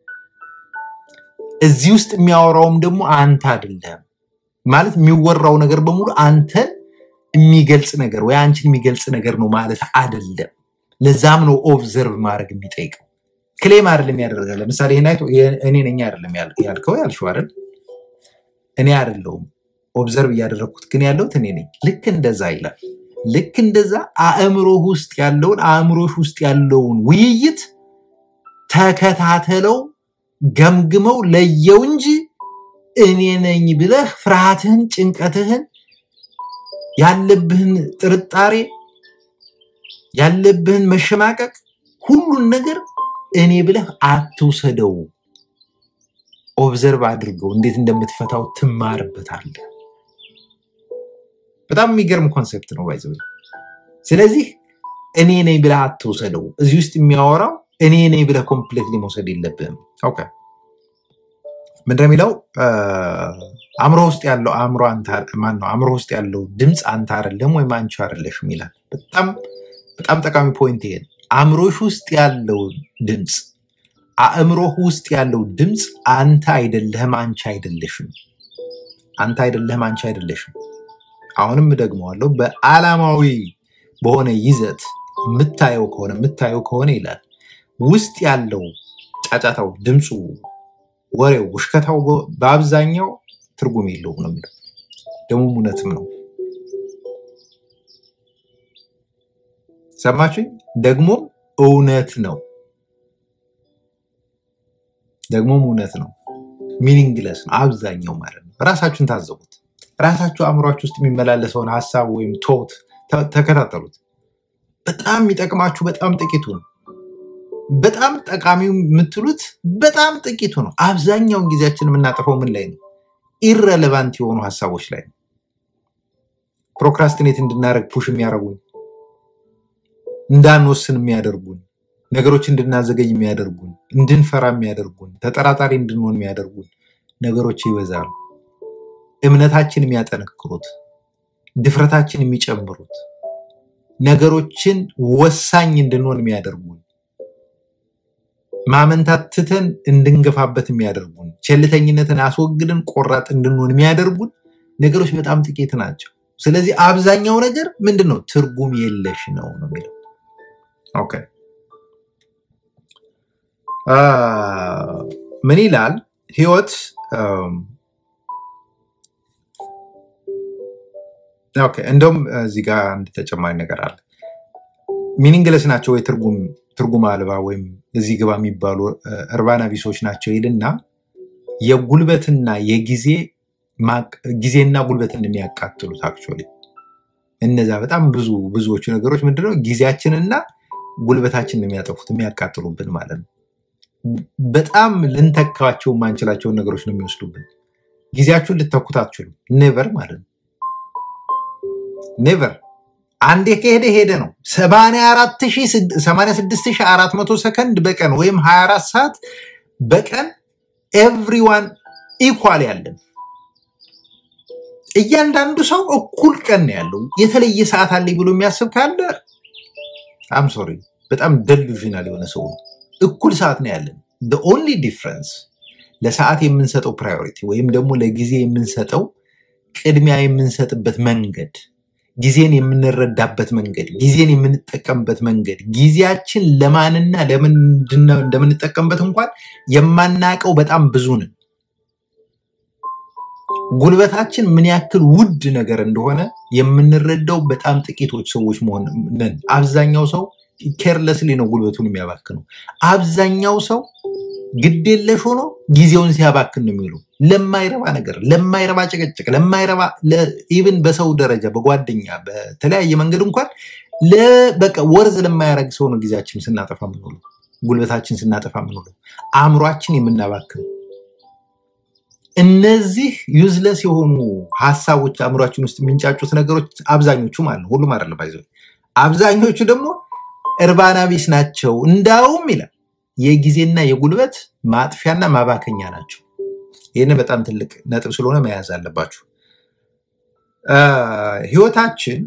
እዚህ ውስጥ የሚያወራውም ደግሞ አንተ አይደለም። ማለት የሚወራው ነገር በሙሉ አንተን የሚገልጽ ነገር ወይ አንቺን የሚገልጽ ነገር ነው ማለት አይደለም። ለዛም ነው ኦብዘርቭ ማድረግ የሚጠይቀው። ክሌም አይደለም ያደረገ። ለምሳሌ ይሄን አይቶ ይሄ- እኔ ነኝ አይደለም ያል- ያልከው ያልሽው አይደል? እኔ አይደለሁም ኦብዘርቭ እያደረግኩት ግን ያለሁት እኔ ነኝ። ልክ እንደዛ ይላል። ልክ እንደዛ አእምሮህ ውስጥ ያለውን አእምሮሽ ውስጥ ያለውን ውይይት ተከታተለው፣ ገምግመው፣ ለየው እንጂ እኔ ነኝ ብለህ ፍርሃትህን፣ ጭንቀትህን፣ ያለብህን ጥርጣሬ፣ ያለብህን መሸማቀቅ ሁሉን ነገር እኔ ብለህ አትውሰደው። ኦብዘርቭ አድርገው፣ እንዴት እንደምትፈታው ትማርበታለህ። በጣም የሚገርም ኮንሴፕት ነው ባይዘ ስለዚህ እኔ ነኝ ብለህ አትውሰደው። እዚህ ውስጥ የሚያወራው እኔ ነኝ ብለህ ኮምፕሌትሊ መውሰድ የለብህም። ኦኬ ምንድን ነው የሚለው? አእምሮ ውስጥ ያለው አእምሮ አንተ ማን ነው? አእምሮ ውስጥ ያለው ድምፅ አንተ አይደለም ወይም አንቺ አይደለሽም ይላል። በጣም በጣም ጠቃሚ ፖይንት ይሄ ነው። አእምሮሽ ውስጥ ያለው ድምፅ አእምሮህ ውስጥ ያለው ድምፅ አንተ አይደለህም፣ አንቺ አይደለሽም። አንተ አይደለህም፣ አንቺ አይደለሽም። አሁንም እደግመዋለሁ። በዓላማዊ በሆነ ይዘት የምታየው ከሆነ የምታየው ከሆነ ይላል ውስጥ ያለው ጫጫታው፣ ድምፁ፣ ወሬው፣ ውሽከታው በ- በአብዛኛው ትርጉም የለውም ነው የሚለው። ደግሞ እውነትም ነው። ሰማችሁኝ? ደግሞ እውነት ነው። ደግሞም እውነት ነው። ሚኒንግለስ ነው አብዛኛው ማለት ነው። ራሳችሁን ታዘቡት። ራሳችሁ አእምሯችሁ ውስጥ የሚመላለሰውን ሀሳብ ወይም ቶት ተ- ተከታተሉት። በጣም የሚጠቅማችሁ በጣም ጥቂቱ ነው። በጣም ጠቃሚው የምትሉት በጣም ጥቂቱ ነው። አብዛኛውን ጊዜያችን የምናጠፈው ምን ላይ ነው? ኢረሌቫንት የሆኑ ሀሳቦች ላይ ነው። ፕሮክራስቲኔት እንድናደርግ ፑሽ የሚያደርጉን፣ እንዳንወስን የሚያደርጉን፣ ነገሮች እንድናዘገይ የሚያደርጉን፣ እንድንፈራ የሚያደርጉን፣ ተጠራጣሪ እንድንሆን የሚያደርጉን ነገሮች ይበዛሉ። እምነታችን የሚያጠነክሩት፣ ድፍረታችን የሚጨምሩት፣ ነገሮችን ወሳኝ እንድንሆን የሚያደርጉን ማመንታት ትተን እንድንገፋበት የሚያደርጉን ቸልተኝነትን አስወግደን ቆራጥ እንድንሆን የሚያደርጉን ነገሮች በጣም ጥቂት ናቸው። ስለዚህ አብዛኛው ነገር ምንድን ነው? ትርጉም የለሽ ነው ነው የሚለው። ኦኬ አ፣ ምን ይላል ህይወት? አም፣ ኦኬ እንደውም እዚህ ጋር አንድ ተጨማሪ ነገር አለ። ሚኒንግለስ ናቸው ወይ ትርጉም ትርጉም አልባ ወይም እዚህ ግባ የሚባሉ እ፣ እርባና ቢሶች ናቸው ይልና የጉልበትና የጊዜ ማቅ- ጊዜና ጉልበትን የሚያቃጥሉት አክቹዋሊ እነዛ በጣም ብዙ ብዙዎቹ ነገሮች ምንድነው ጊዜያችንና ጉልበታችንን የሚያጠፉት የሚያቃጥሉብን ማለት ነው። በጣም ልንተካቸው የማንችላቸውን ነገሮች ነው የሚወስዱብን። ጊዜያችሁን ልተኩት አትችሉም፣ ኔቨር ማለት ነው። ኔቨር አንዴ ከሄደ ሄደ ነው። 86400 ሰከንድ በቀን ወይም 24 ሰዓት በቀን ኤቭሪዋን ኢኳል ያለን እያንዳንዱ ሰው እኩል ቀን ነው ያለው። የተለየ ሰዓት አለኝ ብሎ የሚያስብ ካለ አም ሶሪ በጣም ደሉዥናል የሆነ ሰው ነው። እኩል ሰዓት ነው ያለን። ኦንሊ ዲፍረንስ ለሰዓት የምንሰጠው ፕራዮሪቲ ወይም ደግሞ ለጊዜ የምንሰጠው ቅድሚያ የምንሰጥበት መንገድ ጊዜን የምንረዳበት መንገድ ጊዜን የምንጠቀምበት መንገድ ጊዜያችን ለማንና ለምንድን ነው እንደምንጠቀምበት እንኳን የማናውቀው በጣም ብዙ ነን። ጉልበታችን ምን ያክል ውድ ነገር እንደሆነ የምንረዳው በጣም ጥቂቶች ሰዎች መሆን ነን። አብዛኛው ሰው ኬርለስሊ ነው ጉልበቱን የሚያባክነው። አብዛኛው ሰው ግዴለሽ ሆኖ ጊዜውን ሲያባክን ነው የሚውለው ለማይረባ ነገር፣ ለማይረባ ጭቅጭቅ፣ ለማይረባ ኢቭን በሰው ደረጃ በጓደኛ በተለያየ መንገድ እንኳን ለ- በቃ ወርዝ ለማያደርግ ሰው ነው ጊዜያችን ስናጠፋ የምንውለው፣ ጉልበታችን ስናጠፋ የምንውለው፣ አእምሯችን የምናባክነው። እነዚህ ዩዝለስ የሆኑ ሀሳቦች አእምሯችን ውስጥ የሚንጫጩት ነገሮች አብዛኞቹ ማለት ነው፣ ሁሉም አይደለም ባይዘ አብዛኞቹ ደግሞ እርባና ቢስ ናቸው። እንዳውም ይላል የጊዜና የጉልበት ማጥፊያና ማባከኛ ናቸው። ይህን በጣም ትልቅ ነጥብ ስለሆነ መያዝ አለባችሁ። አ፣ ህይወታችን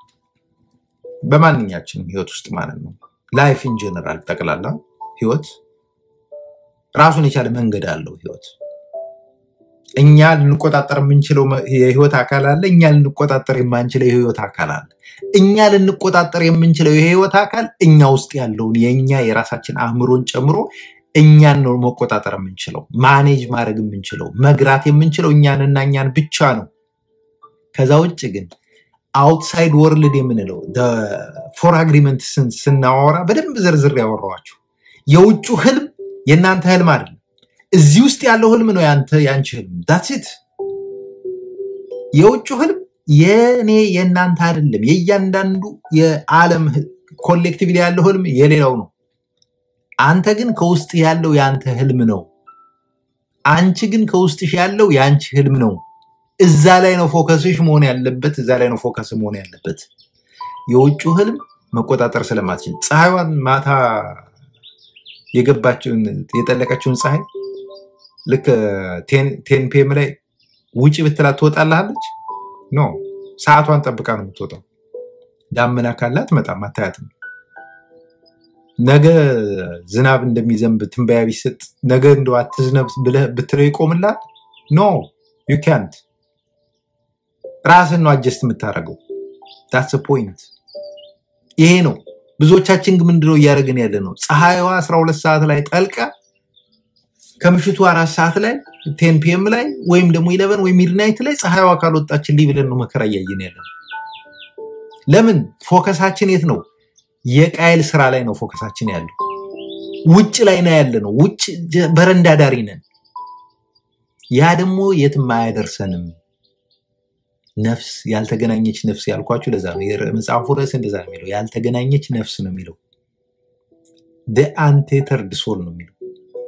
በማንኛችንም ህይወት ውስጥ ማለት ነው ላይፍ ኢን ጀነራል ጠቅላላ ህይወት ራሱን የቻለ መንገድ አለው። ህይወት እኛ ልንቆጣጠር የምንችለው መ- የህይወት አካል አለ። እኛ ልንቆጣጠር የማንችለው የህይወት አካል አለ። እኛ ልንቆጣጠር የምንችለው የህይወት አካል እኛ ውስጥ ያለውን የእኛ የራሳችን አእምሮን ጨምሮ እኛን ነው መቆጣጠር የምንችለው፣ ማኔጅ ማድረግ የምንችለው፣ መግራት የምንችለው እኛንና እኛን ብቻ ነው። ከዛ ውጭ ግን አውትሳይድ ወርልድ የምንለው ፎር አግሪመንት ስናወራ በደንብ ዝርዝር ያወራኋቸው የውጩ ህልም የእናንተ ህልም አይደለም። እዚህ ውስጥ ያለው ህልም ነው ያንተ ያንቺ ህልም ዳትስ የውጭ ህልም የኔ የእናንተ አይደለም። የእያንዳንዱ የዓለም ኮሌክቲቭ ያለው ህልም የሌላው ነው። አንተ ግን ከውስጥ ያለው የአንተ ህልም ነው። አንቺ ግን ከውስጥሽ ያለው የአንቺ ህልም ነው። እዛ ላይ ነው ፎከስሽ መሆን ያለበት። እዛ ላይ ነው ፎከስ መሆን ያለበት። የውጭ ህልም መቆጣጠር ስለማትችል ፀሐይዋን ማታ የገባችውን የጠለቀችውን ፀሐይ ልክ ቴን ፒኤም ላይ ውጪ ብትላት ትወጣልሃለች? ኖ ሰዓቷን ጠብቃ ነው የምትወጣው። ዳመና ካላት መጣም አታያትም። ነገ ዝናብ እንደሚዘንብ ትንበያ ቢሰጥ ነገ እንደ አትዝነብ ብለህ ብትለው ይቆምላል? ኖ ዩ ካንት። ራስን ነው አጀስት የምታደርገው። ዳትስ ፖይንት። ይሄ ነው። ብዙዎቻችን ግን ምንድነው እያደረግን ያለ ነው? ፀሐይዋ 12 ሰዓት ላይ ጠልቃ ከምሽቱ አራት ሰዓት ላይ ቴን ፒኤም ላይ ወይም ደግሞ ኢለቨን ወይም ሚድናይት ላይ ፀሐይዋ ካልወጣችልኝ ብለን ነው መከራ እያየን ያለ ነው። ለምን? ፎከሳችን የት ነው? የቃየል ስራ ላይ ነው ፎከሳችን ያለው። ውጭ ላይ ነው ያለ ነው። ውጭ ጀ- በረንዳ ዳሪ ነን። ያ ደግሞ የትም አያደርሰንም። ነፍስ ያልተገናኘች ነፍስ ያልኳችሁ ለዛ ነው። የር- መጽሐፉ ርዕስ እንደዛ ነው የሚለው፣ ያልተገናኘች ነፍስ ነው የሚለው። አንቴተርድ ሶል ነው የሚለው።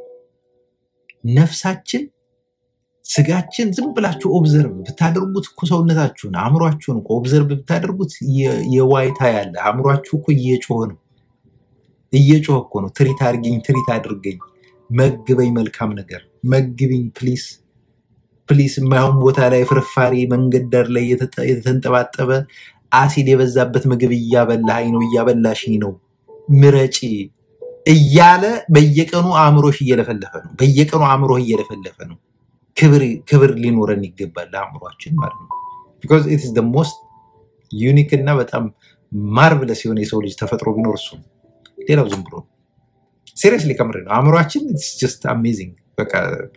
ነፍሳችን ስጋችን ዝም ብላችሁ ኦብዘርቭ ብታደርጉት እኮ ሰውነታችሁን አእምሯችሁን እኮ ኦብዘርቭ ብታደርጉት የ- የዋይታ ያለ አእምሯችሁ እኮ እየጮኸ ነው እየጮኸ እኮ ነው። ትሪት አድርገኝ፣ ትሪት አድርገኝ፣ መግበኝ፣ መልካም ነገር መግብኝ፣ ፕሊስ ፕሊስ። የማይሆን ቦታ ላይ ፍርፋሪ መንገድ ዳር ላይ የተጠ- የተንጠባጠበ አሲድ የበዛበት ምግብ እያበላኝ ነው፣ እያበላሽኝ ነው፣ ምረጪ እያለ በየቀኑ አእምሮሽ እየለፈለፈ ነው። በየቀኑ አእምሮህ እየለፈለፈ ነው። ክብር ክብር ሊኖረን ይገባል ለአእምሯችን ማለት ነው። ቢኮዝ ኢት ኢዝ ዘ ሞስት ዩኒክ እና በጣም ማርቭለስ የሆነ የሰው ልጅ ተፈጥሮ ቢኖር እሱ ነው። ሌላው ዝም ብሎ ነው። ሲሪየስሊ ከምሬ ነው። አእምሯችን ኢትስ ጀስት አሜዚንግ። በቃ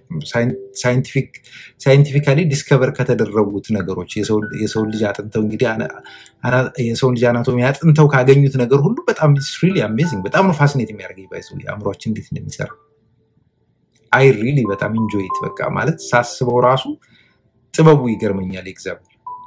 ሳይንቲፊካሊ ዲስከቨር ከተደረጉት ነገሮች የሰው- የሰው ልጅ አጥንተው እንግዲህ አና- አና- የሰው ልጅ አናቶሚ አጥንተው ካገኙት ነገር ሁሉ በጣም ሪሊ አሜዚንግ። በጣም ነው ፋሲኔት የሚያደርገኝ ባይዘው አእምሯችን እንዴት እንደሚሰራ አይ ሪሊ በጣም ኢንጆይት በቃ ማለት ሳስበው ራሱ ጥበቡ ይገርመኛል። የእግዚአብሔር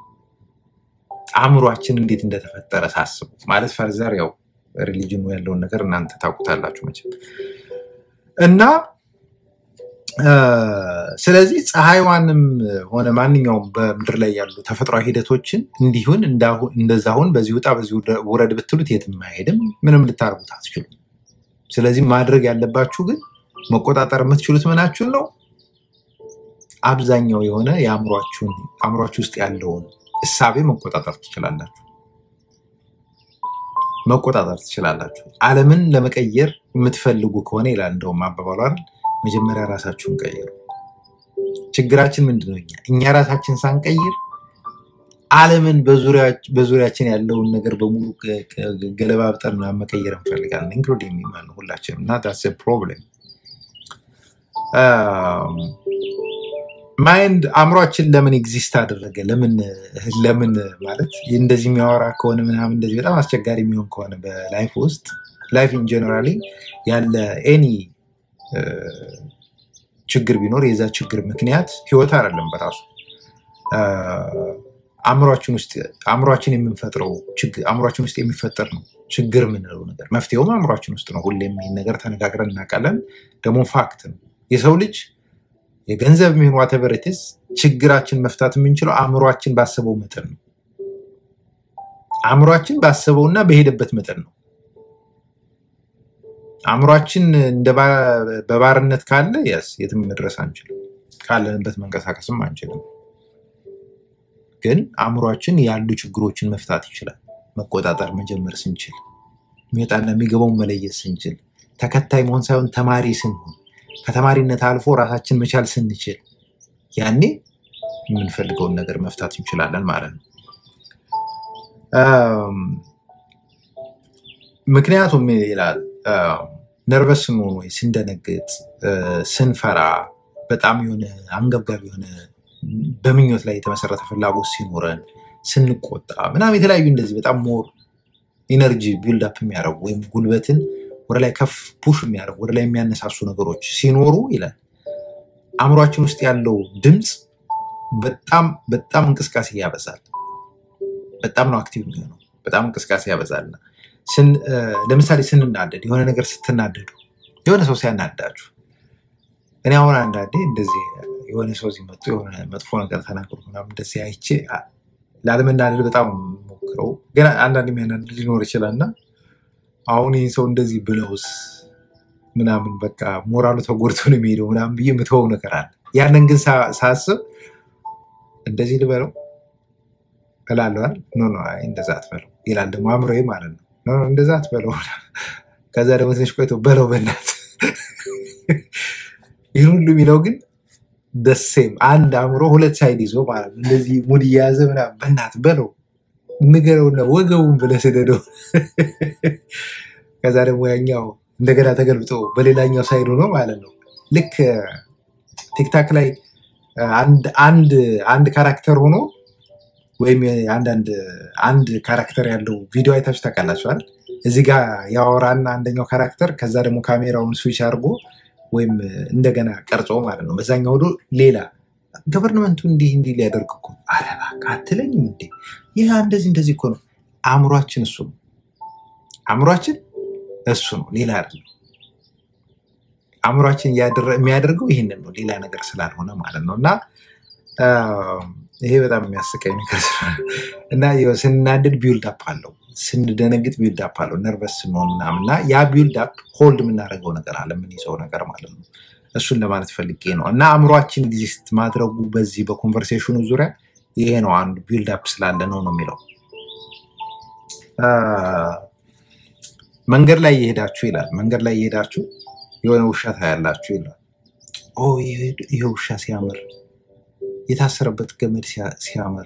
አእምሯችን እንዴት እንደተፈጠረ ሳስበው ማለት ፈርዘር ያው ሪሊጅኑ ያለውን ነገር እናንተ ታውቁታላችሁ መቼም እና ስለዚህ ፀሐይዋንም ሆነ ማንኛውም በምድር ላይ ያሉ ተፈጥሯዊ ሂደቶችን እንዲሁን እንደዛ ሁን በዚህ ውጣ በዚህ ውረድ ብትሉት የትም አይሄድም። ምንም ልታርጉት አትችሉም። ስለዚህ ማድረግ ያለባችሁ ግን መቆጣጠር የምትችሉት ምናችሁን ነው? አብዛኛው የሆነ የአእምሯችሁን አእምሯችሁ ውስጥ ያለውን እሳቤ መቆጣጠር ትችላላችሁ። መቆጣጠር ትችላላችሁ። ዓለምን ለመቀየር የምትፈልጉ ከሆነ ይላል እንደውም አባባሉ አይደል፣ መጀመሪያ ራሳችሁን ቀይሩ። ችግራችን ምንድን ነው? እኛ እኛ ራሳችን ሳንቀይር ዓለምን በዙሪያችን ያለውን ነገር በሙሉ ገለባብጠን መቀየር እንፈልጋለን። ኢንክሉዲንግ የሚማን ሁላችንም እና ዳትስ ፕሮብሌም ማይንድ አእምሯችን ለምን ኤግዚስት አደረገ? ለምን ለምን ማለት እንደዚህ የሚያወራ ከሆነ ምናምን እንደዚህ በጣም አስቸጋሪ የሚሆን ከሆነ በላይፍ ውስጥ ላይፍ ኢን ጀነራሊ ያለ ኤኒ ችግር ቢኖር የዛ ችግር ምክንያት ህይወት አይደለም በራሱ አእምሯችን ውስጥ አእምሯችን የምንፈጥረው አእምሯችን ውስጥ የሚፈጠር ነው ችግር የምንለው ነገር። መፍትሄውም አእምሯችን ውስጥ ነው። ሁሌም ይህን ነገር ተነጋግረን እናውቃለን። ደግሞ ፋክት ነው። የሰው ልጅ የገንዘብ የሚሆን ዋተቨርትስ ችግራችን መፍታት የምንችለው አእምሯችን ባሰበው መጠን ነው። አእምሯችን ባሰበውና በሄደበት መጠን ነው። አእምሯችን በባርነት ካለ የስ የትም መድረስ አንችልም። ካለንበት መንቀሳቀስም አንችልም። ግን አእምሯችን ያሉ ችግሮችን መፍታት ይችላል። መቆጣጠር መጀመር ስንችል፣ የሚወጣና የሚገባውን መለየት ስንችል፣ ተከታይ መሆን ሳይሆን ተማሪ ስንሆን ከተማሪነት አልፎ ራሳችን መቻል ስንችል ያኔ የምንፈልገውን ነገር መፍታት እንችላለን ማለት ነው። ምክንያቱም ይላል ነርቨስ ስንሆን ወይ ስንደነግጥ፣ ስንፈራ፣ በጣም የሆነ አንገብጋቢ የሆነ በምኞት ላይ የተመሰረተ ፍላጎት ሲኖረን፣ ስንቆጣ ምናምን የተለያዩ እንደዚህ በጣም ሞር ኢነርጂ ቢልድ አፕ የሚያደርጉ ወይም ጉልበትን ወደ ላይ ከፍ ፑሽ የሚያደርጉ ወደ ላይ የሚያነሳሱ ነገሮች ሲኖሩ ይላል አእምሯችን ውስጥ ያለው ድምፅ በጣም በጣም እንቅስቃሴ ያበዛል። በጣም ነው አክቲቭ የሚሆነው። በጣም እንቅስቃሴ ያበዛልና ለምሳሌ ስንናደድ፣ የሆነ ነገር ስትናደዱ፣ የሆነ ሰው ሲያናዳችሁ፣ እኔ አሁን አንዳንዴ እንደዚህ የሆነ ሰው እዚህ መጡ የሆነ መጥፎ ነገር ተናግሮ ምናምን እንደዚህ አይቼ ላለመናደድ በጣም ሞክረው፣ ግን አንዳንድ የሚያናድድ ሊኖር ይችላል እና አሁን ይህን ሰው እንደዚህ ብለውስ ምናምን በቃ ሞራሉ ተጎድቶ ነው የሚሄደው ምናምን ብዬ የምትወው ነገር አለ። ያንን ግን ሳስብ እንደዚህ ልበለው እላለዋል። ኖ ኖ አይ እንደዛ አትበለው ይላል ደግሞ አእምሮዬ ማለት ነው። ኖ ኖ እንደዛ አትበለው። ከዛ ደግሞ ትንሽ ቆይቶ በለው በእናት ይህን ሁሉ የሚለው ግን ደሴም አንድ አእምሮ ሁለት ሳይድ ይዞ ማለት ነው። እንደዚህ ሙድ እየያዘ ምናምን በእናት በለው ንገረውና ወገቡን ብለህ ስደደው። ከዛ ደግሞ ያኛው እንደገና ተገልብጦ በሌላኛው ሳይድ ሆኖ ማለት ነው። ልክ ቲክታክ ላይ አንድ ካራክተር ሆኖ ወይም አንዳንድ አንድ ካራክተር ያለው ቪዲዮ አይታችሁ ታውቃላችኋል። እዚህ ጋር ያወራና አንደኛው ካራክተር ከዛ ደግሞ ካሜራውን ስዊች አድርጎ ወይም እንደገና ቀርጾ ማለት ነው። በዛኛው ወዶ ሌላ ገቨርንመንቱ እንዲህ እንዲህ ሊያደርግ እኮ ኧረ እባክህ አትለኝም እንዴ? ይህ እንደዚህ እንደዚህ እኮ ነው። አእምሯችን እሱ ነው። አእምሯችን እሱ ነው፣ ሌላ አይደለም። አእምሯችን የሚያደርገው ይህንን ነው፣ ሌላ ነገር ስላልሆነ ማለት ነው። እና ይሄ በጣም የሚያስቀኝ ነገር እና ስናድድ ቢውልድ አፕ አለው፣ ስንደነግጥ ቢውልድ አፕ አለው፣ ነርቨስ ስንሆን ምናምን እና ያ ቢውልድ አፕ ሆልድ የምናደርገው ነገር አለ፣ የምንይዘው ነገር ማለት ነው። እሱን ለማለት ፈልጌ ነው። እና አእምሯችን ኤግዚስት ማድረጉ በዚህ በኮንቨርሴሽኑ ዙሪያ ይሄ ነው አንዱ ቢልድ አፕ ስላለ ነው ነው የሚለው መንገድ ላይ እየሄዳችሁ ይላል። መንገድ ላይ እየሄዳችሁ የሆነ ውሻ ታያላችሁ ይላል። ኦ ይሄ ውሻ ሲያምር፣ የታሰረበት ገመድ ሲያምር፣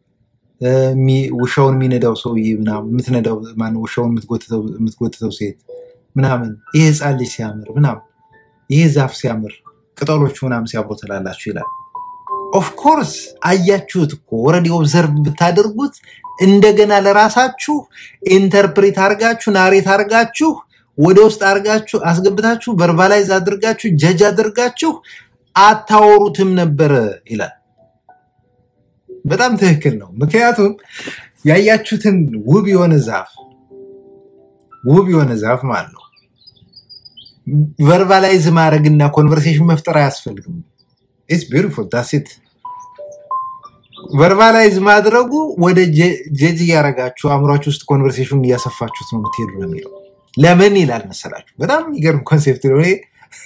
ውሻውን የሚነዳው ሰውዬ ምናምን የምትነዳው ማነው ውሻውን የምትጎትተው ሴት ምናምን፣ ይሄ ህፃን ልጅ ሲያምር ምናምን ይሄ ዛፍ ሲያምር ቅጠሎቹ ምናምን ሲያብሩ ትላላችሁ ይላል። ኦፍኮርስ አያችሁት እኮ ወረዲ ኦብዘርቭ ብታደርጉት እንደገና ለራሳችሁ ኢንተርፕሬት አድርጋችሁ ናሬት አድርጋችሁ ወደ ውስጥ አድርጋችሁ አስገብታችሁ ቨርባላይዝ አድርጋችሁ ጀጅ አድርጋችሁ አታወሩትም ነበረ ይላል። በጣም ትክክል ነው። ምክንያቱም ያያችሁትን ውብ የሆነ ዛፍ ውብ የሆነ ዛፍ ማለት ነው ቨርባላይዝ ማድረግና ኮንቨርሴሽን መፍጠር አያስፈልግም። ኢትስ ቢዩቲፉል ዳትስ ኢት። ቨርባላይዝ ማድረጉ ወደ ጀጅ እያደረጋችሁ አእምሯችሁ ውስጥ ኮንቨርሴሽን እያሰፋችሁት ነው የምትሄዱ ነው የሚለው። ለምን ይላል መሰላችሁ? በጣም የሚገርም ኮንሴፕት ነው። እኔ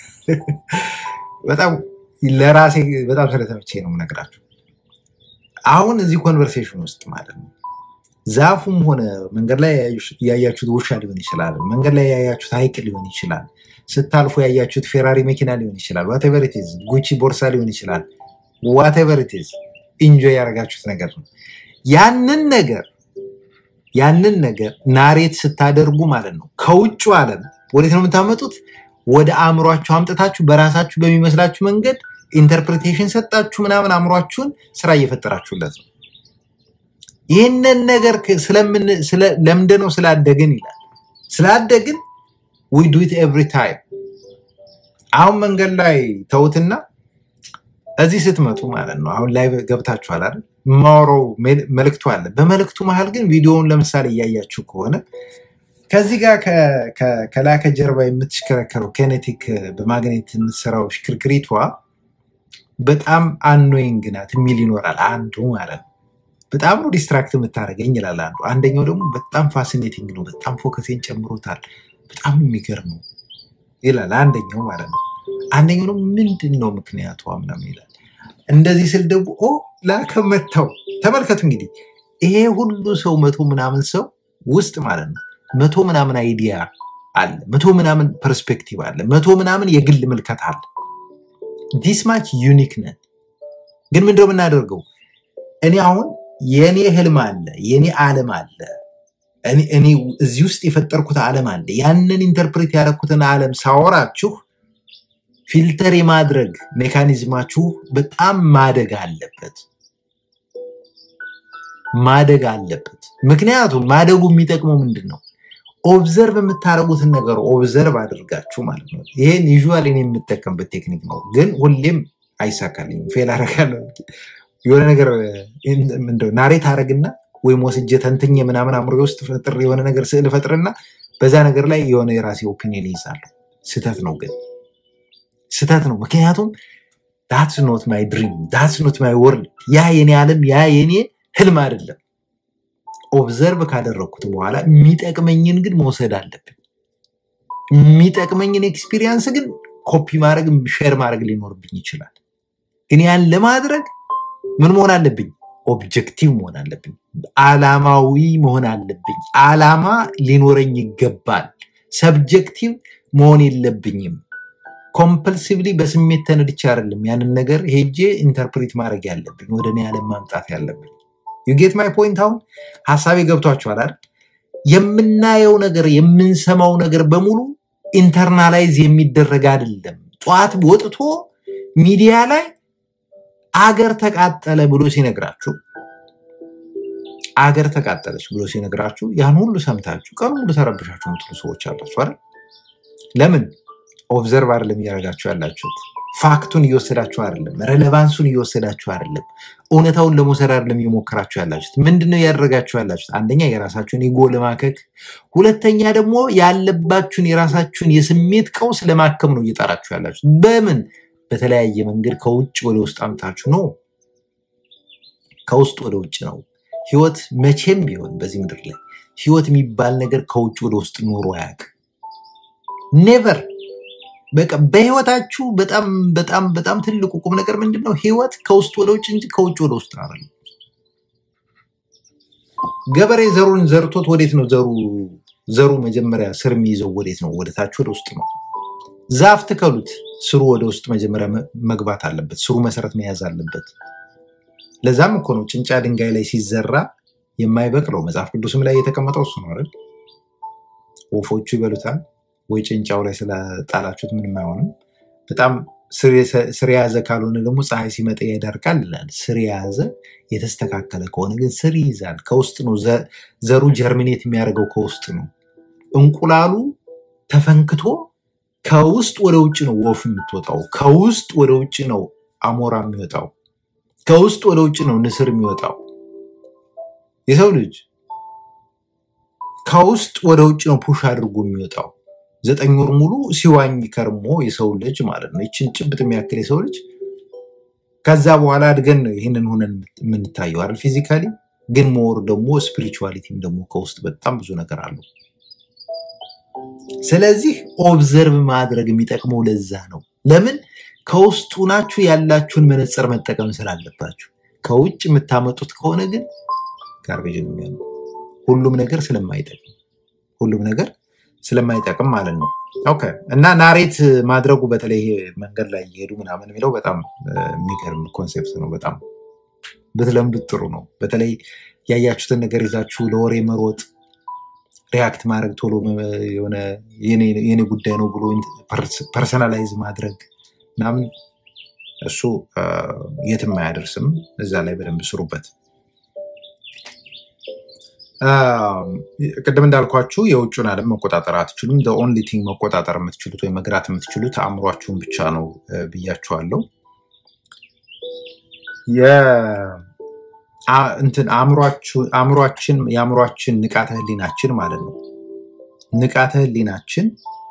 በጣም ለራሴ በጣም ስለተመቼ ነው የምነግራችሁ። አሁን እዚህ ኮንቨርሴሽን ውስጥ ማለት ነው ዛፉም ሆነ መንገድ ላይ ያያችሁት ውሻ ሊሆን ይችላል። መንገድ ላይ ያያችሁት ሐይቅ ሊሆን ይችላል። ስታልፉ ያያችሁት ፌራሪ መኪና ሊሆን ይችላል። ዋቴቨር ኢት ኢዝ ጉቺ ቦርሳ ሊሆን ይችላል። ዋቴቨር ኢት ኢዝ ኢንጆይ ያደረጋችሁት ነገር ነው። ያንን ነገር ያንን ነገር ናሬት ስታደርጉ ማለት ነው ከውጭ ዓለም ወዴት ነው የምታመጡት? ወደ አእምሯችሁ አምጥታችሁ በራሳችሁ በሚመስላችሁ መንገድ ኢንተርፕሬቴሽን ሰጣችሁ ምናምን አእምሯችሁን ስራ እየፈጠራችሁለት ነው። ይህንን ነገር ለምንድነው ስላደግን ይላል። ስላደግን ዊ ዱ ኢት ኤቭሪ ታይም። አሁን መንገድ ላይ ተውትና እዚህ ስትመጡ ማለት ነው አሁን ላይ ገብታችኋል አይደል? የማወራው መልእክቱ አለ። በመልእክቱ መሀል ግን ቪዲዮውን ለምሳሌ እያያችሁ ከሆነ ከዚህ ጋር ከላይ ከጀርባ የምትሽከረከረው ኬኔቲክ በማግኔት የምትሰራው ሽክርክሪቷ በጣም አኖይንግ ናት የሚል ይኖራል አንዱ ማለት ነው። በጣም ነው ዲስትራክት የምታደርገኝ ይላል አንዱ። አንደኛው ደግሞ በጣም ፋሲኔቲንግ ነው፣ በጣም ፎከሴን ጨምሮታል፣ በጣም የሚገርም ነው ይላል አንደኛው ማለት ነው። አንደኛው ደግሞ ምንድን ነው ምክንያቱ ምናምን ይላል። እንደዚህ ስል ደግሞ ኦ ላከመታው ተመልከቱ እንግዲህ ይሄ ሁሉ ሰው መቶ ምናምን ሰው ውስጥ ማለት ነው መቶ ምናምን አይዲያ አለ፣ መቶ ምናምን ፐርስፔክቲቭ አለ፣ መቶ ምናምን የግል ምልከት አለ። ዲስ ማች ዩኒክ ነን። ግን ምንድነው የምናደርገው? እኔ አሁን የእኔ ህልም አለ፣ የእኔ ዓለም አለ፣ እኔ እዚህ ውስጥ የፈጠርኩት ዓለም አለ። ያንን ኢንተርፕሬት ያደረኩትን ዓለም ሳወራችሁ ፊልተር የማድረግ ሜካኒዝማችሁ በጣም ማደግ አለበት ማደግ አለበት። ምክንያቱም ማደጉ የሚጠቅመው ምንድን ነው? ኦብዘርቭ የምታደርጉትን ነገር ኦብዘርቭ አድርጋችሁ ማለት ነው። ይሄን ዩዥዋሊ እኔ የምጠቀምበት ቴክኒክ ነው፣ ግን ሁሌም አይሳካልኝም፣ ፌል አደርጋለሁ። የሆነ ነገር ምንድን ነው ናሬት አደርግና ወይም ወስጄ ተንትኜ ምናምን አእምሮ ውስጥ ፈጥር የሆነ ነገር ስዕል ፈጥርና በዛ ነገር ላይ የሆነ የራሴ ኦፒኒየን ይይዛለሁ። ስህተት ነው ግን ስህተት ነው። ምክንያቱም ዳትስ ኖት ማይ ድሪም ዳትስ ኖት ማይ ወርልድ፣ ያ የኔ ዓለም ያ የኔ ህልም አይደለም። ኦብዘርቭ ካደረግኩት በኋላ የሚጠቅመኝን ግን መውሰድ አለብን። የሚጠቅመኝን ኤክስፒሪየንስ ግን ኮፒ ማድረግ ሼር ማድረግ ሊኖርብኝ ይችላል። ግን ያን ለማድረግ ምን መሆን አለብኝ? ኦብጀክቲቭ መሆን አለብኝ። አላማዊ መሆን አለብኝ። አላማ ሊኖረኝ ይገባል። ሰብጀክቲቭ መሆን የለብኝም። ኮምፐልሲቭሊ በስሜት ተነድቼ አይደለም ያንን ነገር ሄጄ ኢንተርፕሬት ማድረግ ያለብኝ ወደ እኔ ዓለም ማምጣት ያለብኝ። ዩጌት ማይ ፖይንት። አሁን ሀሳቤ ገብቷችኋል አይደል? የምናየው ነገር የምንሰማው ነገር በሙሉ ኢንተርናላይዝ የሚደረግ አይደለም። ጠዋት ወጥቶ ሚዲያ ላይ አገር ተቃጠለ ብሎ ሲነግራችሁ አገር ተቃጠለች ብሎ ሲነግራችሁ ያን ሁሉ ሰምታችሁ ቀኑ ሙሉ ተረብሻችሁ የምትሉ ሰዎች አላችሁ አይደል? ለምን ኦብዘርቭ አይደለም እያደረጋችሁ ያላችሁት። ፋክቱን እየወሰዳችሁ አይደለም። ሬሌቫንሱን እየወሰዳችሁ አይደለም። እውነታውን ለመውሰድ አይደለም እየሞከራችሁ ያላችሁት። ምንድነው እያደረጋችሁ ያላችሁት? አንደኛ የራሳችሁን ኢጎ ለማከክ፣ ሁለተኛ ደግሞ ያለባችሁን የራሳችሁን የስሜት ቀውስ ለማከም ነው እየጠራችሁ ያላችሁት። በምን በተለያየ መንገድ ከውጭ ወደ ውስጥ አምታችሁ ነው። ከውስጥ ወደ ውጭ ነው። ህይወት መቼም ቢሆን በዚህ ምድር ላይ ህይወት የሚባል ነገር ከውጭ ወደ ውስጥ ኖሮ አያውቅም። ኔቨር በቃ በህይወታችሁ በጣም በጣም በጣም ትልቁ ቁም ነገር ምንድን ነው? ህይወት ከውስጥ ወደ ውጭ እንጂ ከውጭ ወደ ውስጥ አይደለም። ገበሬ ዘሩን ዘርቶት ወዴት ነው ዘሩ ዘሩ መጀመሪያ ስር የሚይዘው ወዴት ነው? ወደ ታች ወደ ውስጥ ነው። ዛፍ ትከሉት፣ ስሩ ወደ ውስጥ መጀመሪያ መግባት አለበት። ስሩ መሰረት መያዝ አለበት። ለዛም እኮ ነው ጭንጫ ድንጋይ ላይ ሲዘራ የማይበቅለው። መጽሐፍ ቅዱስም ላይ የተቀመጠው እሱ ነው አይደል? ወፎቹ ይበሉታል ወይ ጭንጫው ላይ ስለጣላችሁት ምንም አይሆንም። በጣም ስር የያዘ ካልሆነ ደግሞ ፀሐይ ሲመጣ ያደርቃል ይላል። ስር የያዘ የተስተካከለ ከሆነ ግን ስር ይይዛል። ከውስጥ ነው ዘሩ ጀርሚኔት የሚያደርገው ከውስጥ ነው። እንቁላሉ ተፈንክቶ ከውስጥ ወደ ውጭ ነው ወፍ የምትወጣው። ከውስጥ ወደ ውጭ ነው አሞራ የሚወጣው። ከውስጥ ወደ ውጭ ነው ንስር የሚወጣው። የሰው ልጅ ከውስጥ ወደ ውጭ ነው ፑሽ አድርጎ የሚወጣው። ዘጠኝ ወር ሙሉ ሲዋኝ ከርሞ የሰው ልጅ ማለት ነው ይችን ጭብጥ የሚያክል የሰው ልጅ ከዛ በኋላ አድገን ነው ይህንን ሆነን የምንታየው አይደል ፊዚካሊ ግን ሞር ደግሞ ስፒሪቹዋሊቲም ደግሞ ከውስጥ በጣም ብዙ ነገር አለው ስለዚህ ኦብዘርቭ ማድረግ የሚጠቅመው ለዛ ነው ለምን ከውስጡ ናችሁ ያላችሁን መነጽር መጠቀም ስላለባችሁ ከውጭ የምታመጡት ከሆነ ግን ጋርቤጅ ነው የሚሆነው ሁሉም ነገር ስለማይጠቅም ሁሉም ነገር ስለማይጠቅም ማለት ነው ኦኬ እና ናሬት ማድረጉ በተለይ ይሄ መንገድ ላይ እየሄዱ ምናምን የሚለው በጣም እ፣ የሚገርም ኮንሴፕት ነው በጣም ብትለምዱት ጥሩ ነው በተለይ ያያችሁትን ነገር ይዛችሁ ለወሬ መሮጥ ሪያክት ማድረግ ቶሎ መ- የሆነ የኔ የኔ ጉዳይ ነው ብሎ ፐርሰናላይዝ ማድረግ ምናምን እሱ አ፣ የትም አያደርስም እዛ ላይ በደንብ ስሩበት አ፣ ቅድም እንዳልኳችሁ የውጭን ዓለም መቆጣጠር አትችሉም ኦንሊ ቲንግ መቆጣጠር የምትችሉት ወይም መግራት የምትችሉት አእምሯችሁን ብቻ ነው እ፣ ብያችኋለሁ የ- አ- እንትን አእምሯችሁ- አእምሯችን የአእምሯችን ንቃተ ህሊናችን ማለት ነው ንቃተ ህሊናችን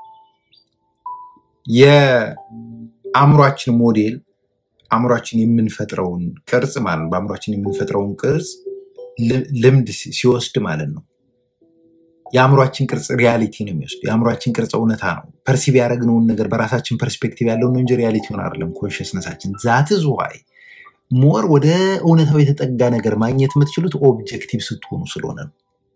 የአእምሯችን ሞዴል አእምሯችን የምንፈጥረውን ቅርጽ ማለት ነው በአእምሯችን የምንፈጥረውን ቅርጽ ል- ልምድ ሲ- ሲወስድ ማለት ነው የአእምሯችን ቅርጽ ሪያሊቲ ነው የሚወስድ የአእምሯችን ቅርጽ እውነታ ነው ፐርሲቭ ያደረግነውን ነገር በራሳችን ፐርስፔክቲቭ ያለውን ነው እንጂ ሪያሊቲውን አይደለም ኮንሽስነሳችን ዛትዝ ዋይ ሞር ወደ እውነታው የተጠጋ ነገር ማግኘት የምትችሉት ኦብጀክቲቭ ስትሆኑ ስለሆነ ነው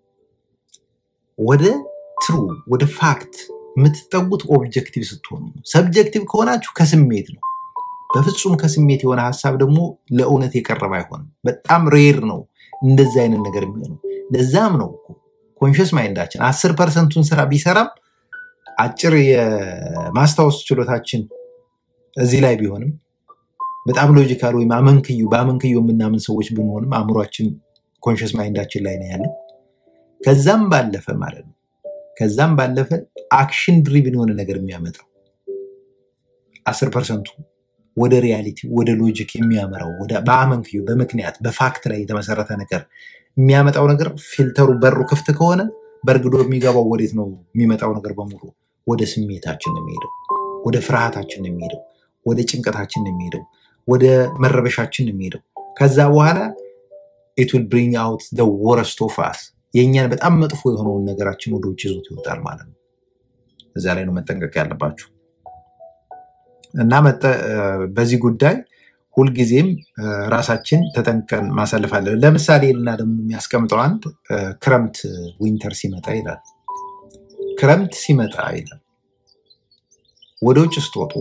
ወደ ትሩ ወደ ፋክት የምትጠጉት ኦብጀክቲቭ ስትሆኑ ነው ሰብጀክቲቭ ከሆናችሁ ከስሜት ነው በፍጹም ከስሜት የሆነ ሀሳብ ደግሞ ለእውነት የቀረበ አይሆንም በጣም ሬር ነው እንደዚህ አይነት ነገር የሚሆነው ለዛም ነው ኮንሽስ ማይንዳችን አስር ፐርሰንቱን ስራ ቢሰራም አጭር የማስታወስ ችሎታችን እዚህ ላይ ቢሆንም በጣም ሎጂካል ወይም አመንክዩ በአመንክዩ የምናምን ሰዎች ብንሆንም አእምሯችን ኮንሽስ ማይንዳችን ላይ ነው ያለው ከዛም ባለፈ ማለት ነው ከዛም ባለፈ አክሽን ድሪቭን የሆነ ነገር የሚያመጣው አስር ፐርሰንቱ ወደ ሪያሊቲ ወደ ሎጂክ የሚያመራው ወደ በአመንክዩ በምክንያት በፋክት ላይ የተመሰረተ ነገር የሚያመጣው ነገር ፊልተሩ በሩ ክፍት ከሆነ በእርግዶ የሚገባው ወዴት ነው የሚመጣው ነገር በሙሉ ወደ ስሜታችን ነው የሚሄደው ወደ ፍርሃታችን ነው የሚሄደው ወደ ጭንቀታችን ነው የሚሄደው ወደ መረበሻችን ነው የሚሄደው ከዛ በኋላ ኢት ዊል ብሪንግ አውት ደ ወረስት ኦፍ አስ የእኛን በጣም መጥፎ የሆነውን ነገራችን ወደ ውጭ ይዞት ይወጣል ማለት ነው እዛ ላይ ነው መጠንቀቅ ያለባችሁ እና መጠ- እ፣ በዚህ ጉዳይ ሁልጊዜም እ፣ ራሳችን ተጠንቀን ማሳለፍ አለ ለምሳሌ ልና ደግሞ የሚያስቀምጠው አንድ እ፣ ክረምት ዊንተር ሲመጣ ይላል ክረምት ሲመጣ ይላል ወደ ውጭ ስትወጡ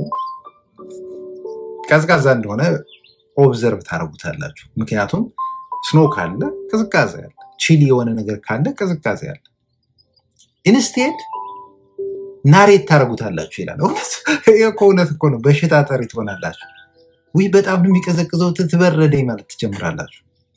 ቀዝቃዛ እንደሆነ ኦብዘርቭ ታደርጉታላችሁ ምክንያቱም ስኖ ካለ ቅዝቃዜ አለ ቺሊ የሆነ ነገር ካለ ቅዝቃዜ አለ ኢንስቴድ ናሬት ታደርጉታላችሁ ይላል እውነት ይሄ እኮ እውነት እኮ ነው በሽታ ጠሪ ትሆናላችሁ ውይ በጣም ነው የሚቀዘቅዘው ትበረደኝ ማለት ትጀምራላችሁ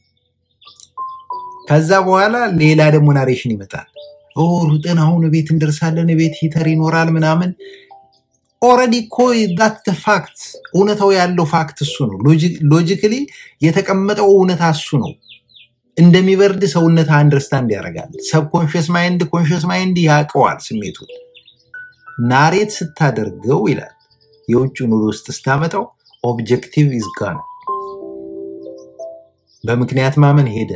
ከዛ በኋላ ሌላ ደግሞ ናሬሽን ይመጣል ኦ ሩጠን አሁን ቤት እንደርሳለን ቤት ሂተር ይኖራል ምናምን ኦረዲ እኮ ዳት ፋክት እውነታው ያለው ፋክት እሱ ነው ሎጂክሊ የተቀመጠው እውነታ እሱ ነው እንደሚበርድ ሰውነት አንደርስታንድ ያደርጋል ሰብኮንሽስ ማይንድ ኮንሽስ ማይንድ ያውቀዋል ስሜቱን ናሬት ስታደርገው ይላል የውጭውን ወደ ውስጥ ስታመጣው ኦብጀክቲቭ ይዝጋን በምክንያት ማመን ሄደ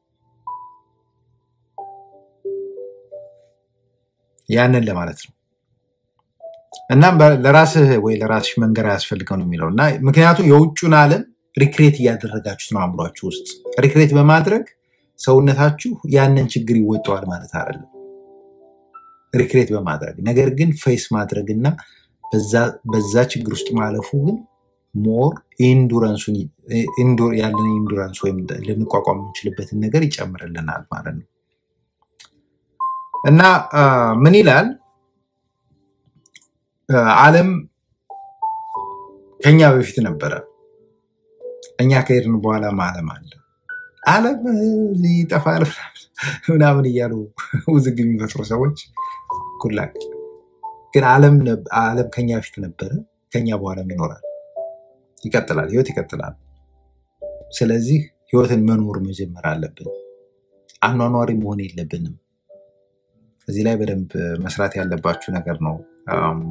ያንን ለማለት ነው እናም በ- ለራስህ ወይ ለራስሽ መንገር አያስፈልገው ነው የሚለው እና ምክንያቱም የውጩን ዓለም ሪክሬት እያደረጋችሁት ነው አእምሯችሁ ውስጥ ሪክሬት በማድረግ ሰውነታችሁ ያንን ችግር ይወጣዋል ማለት አይደለም ሪክሬት በማድረግ ነገር ግን ፌስ ማድረግ እና በዛ- በዛ ችግር ውስጥ ማለፉ ግን ሞር ኢንዱራንሱን ኢንዱ- ያለን ኢንዱራንስ ወይም ልንቋቋም የምንችልበትን ነገር ይጨምርልናል ማለት ነው እና አ፣ ምን ይላል አ፣ ዓለም ከኛ በፊት ነበረ እኛ ከሄድን በኋላ ዓለም አለ ዓለም እ፣ ይጠፋል ምናምን እያሉ ውዝግብ የሚፈጥሩ ሰዎች ኩላቅ ግን ዓለም ነብ- ዓለም ከኛ በፊት ነበረ ከኛ በኋላም ይኖራል ይቀጥላል ህይወት ይቀጥላል ስለዚህ ህይወትን መኖር መጀመር አለብን አኗኗሪ መሆን የለብንም እዚህ ላይ በደንብ መስራት ያለባችሁ ነገር ነው አም፣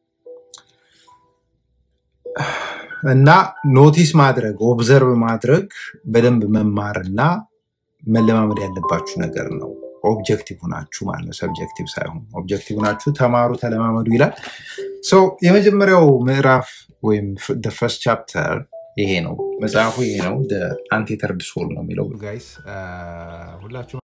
እና ኖቲስ ማድረግ ኦብዘርቭ ማድረግ በደንብ መማር እና መለማመድ ያለባችሁ ነገር ነው። ኦብጀክቲቭ ናችሁ ማለት ነው፣ ሰብጀክቲቭ ሳይሆን ኦብጀክቲቭ ናችሁ። ተማሩ፣ ተለማመዱ ይላል። ሶ የመጀመሪያው ምዕራፍ ወይም ፈርስት ቻፕተር ይሄ ነው። መጽሐፉ ይሄ ነው። አንቴተርድ ሶል ነው የሚለው ጋይስ ሁላችሁ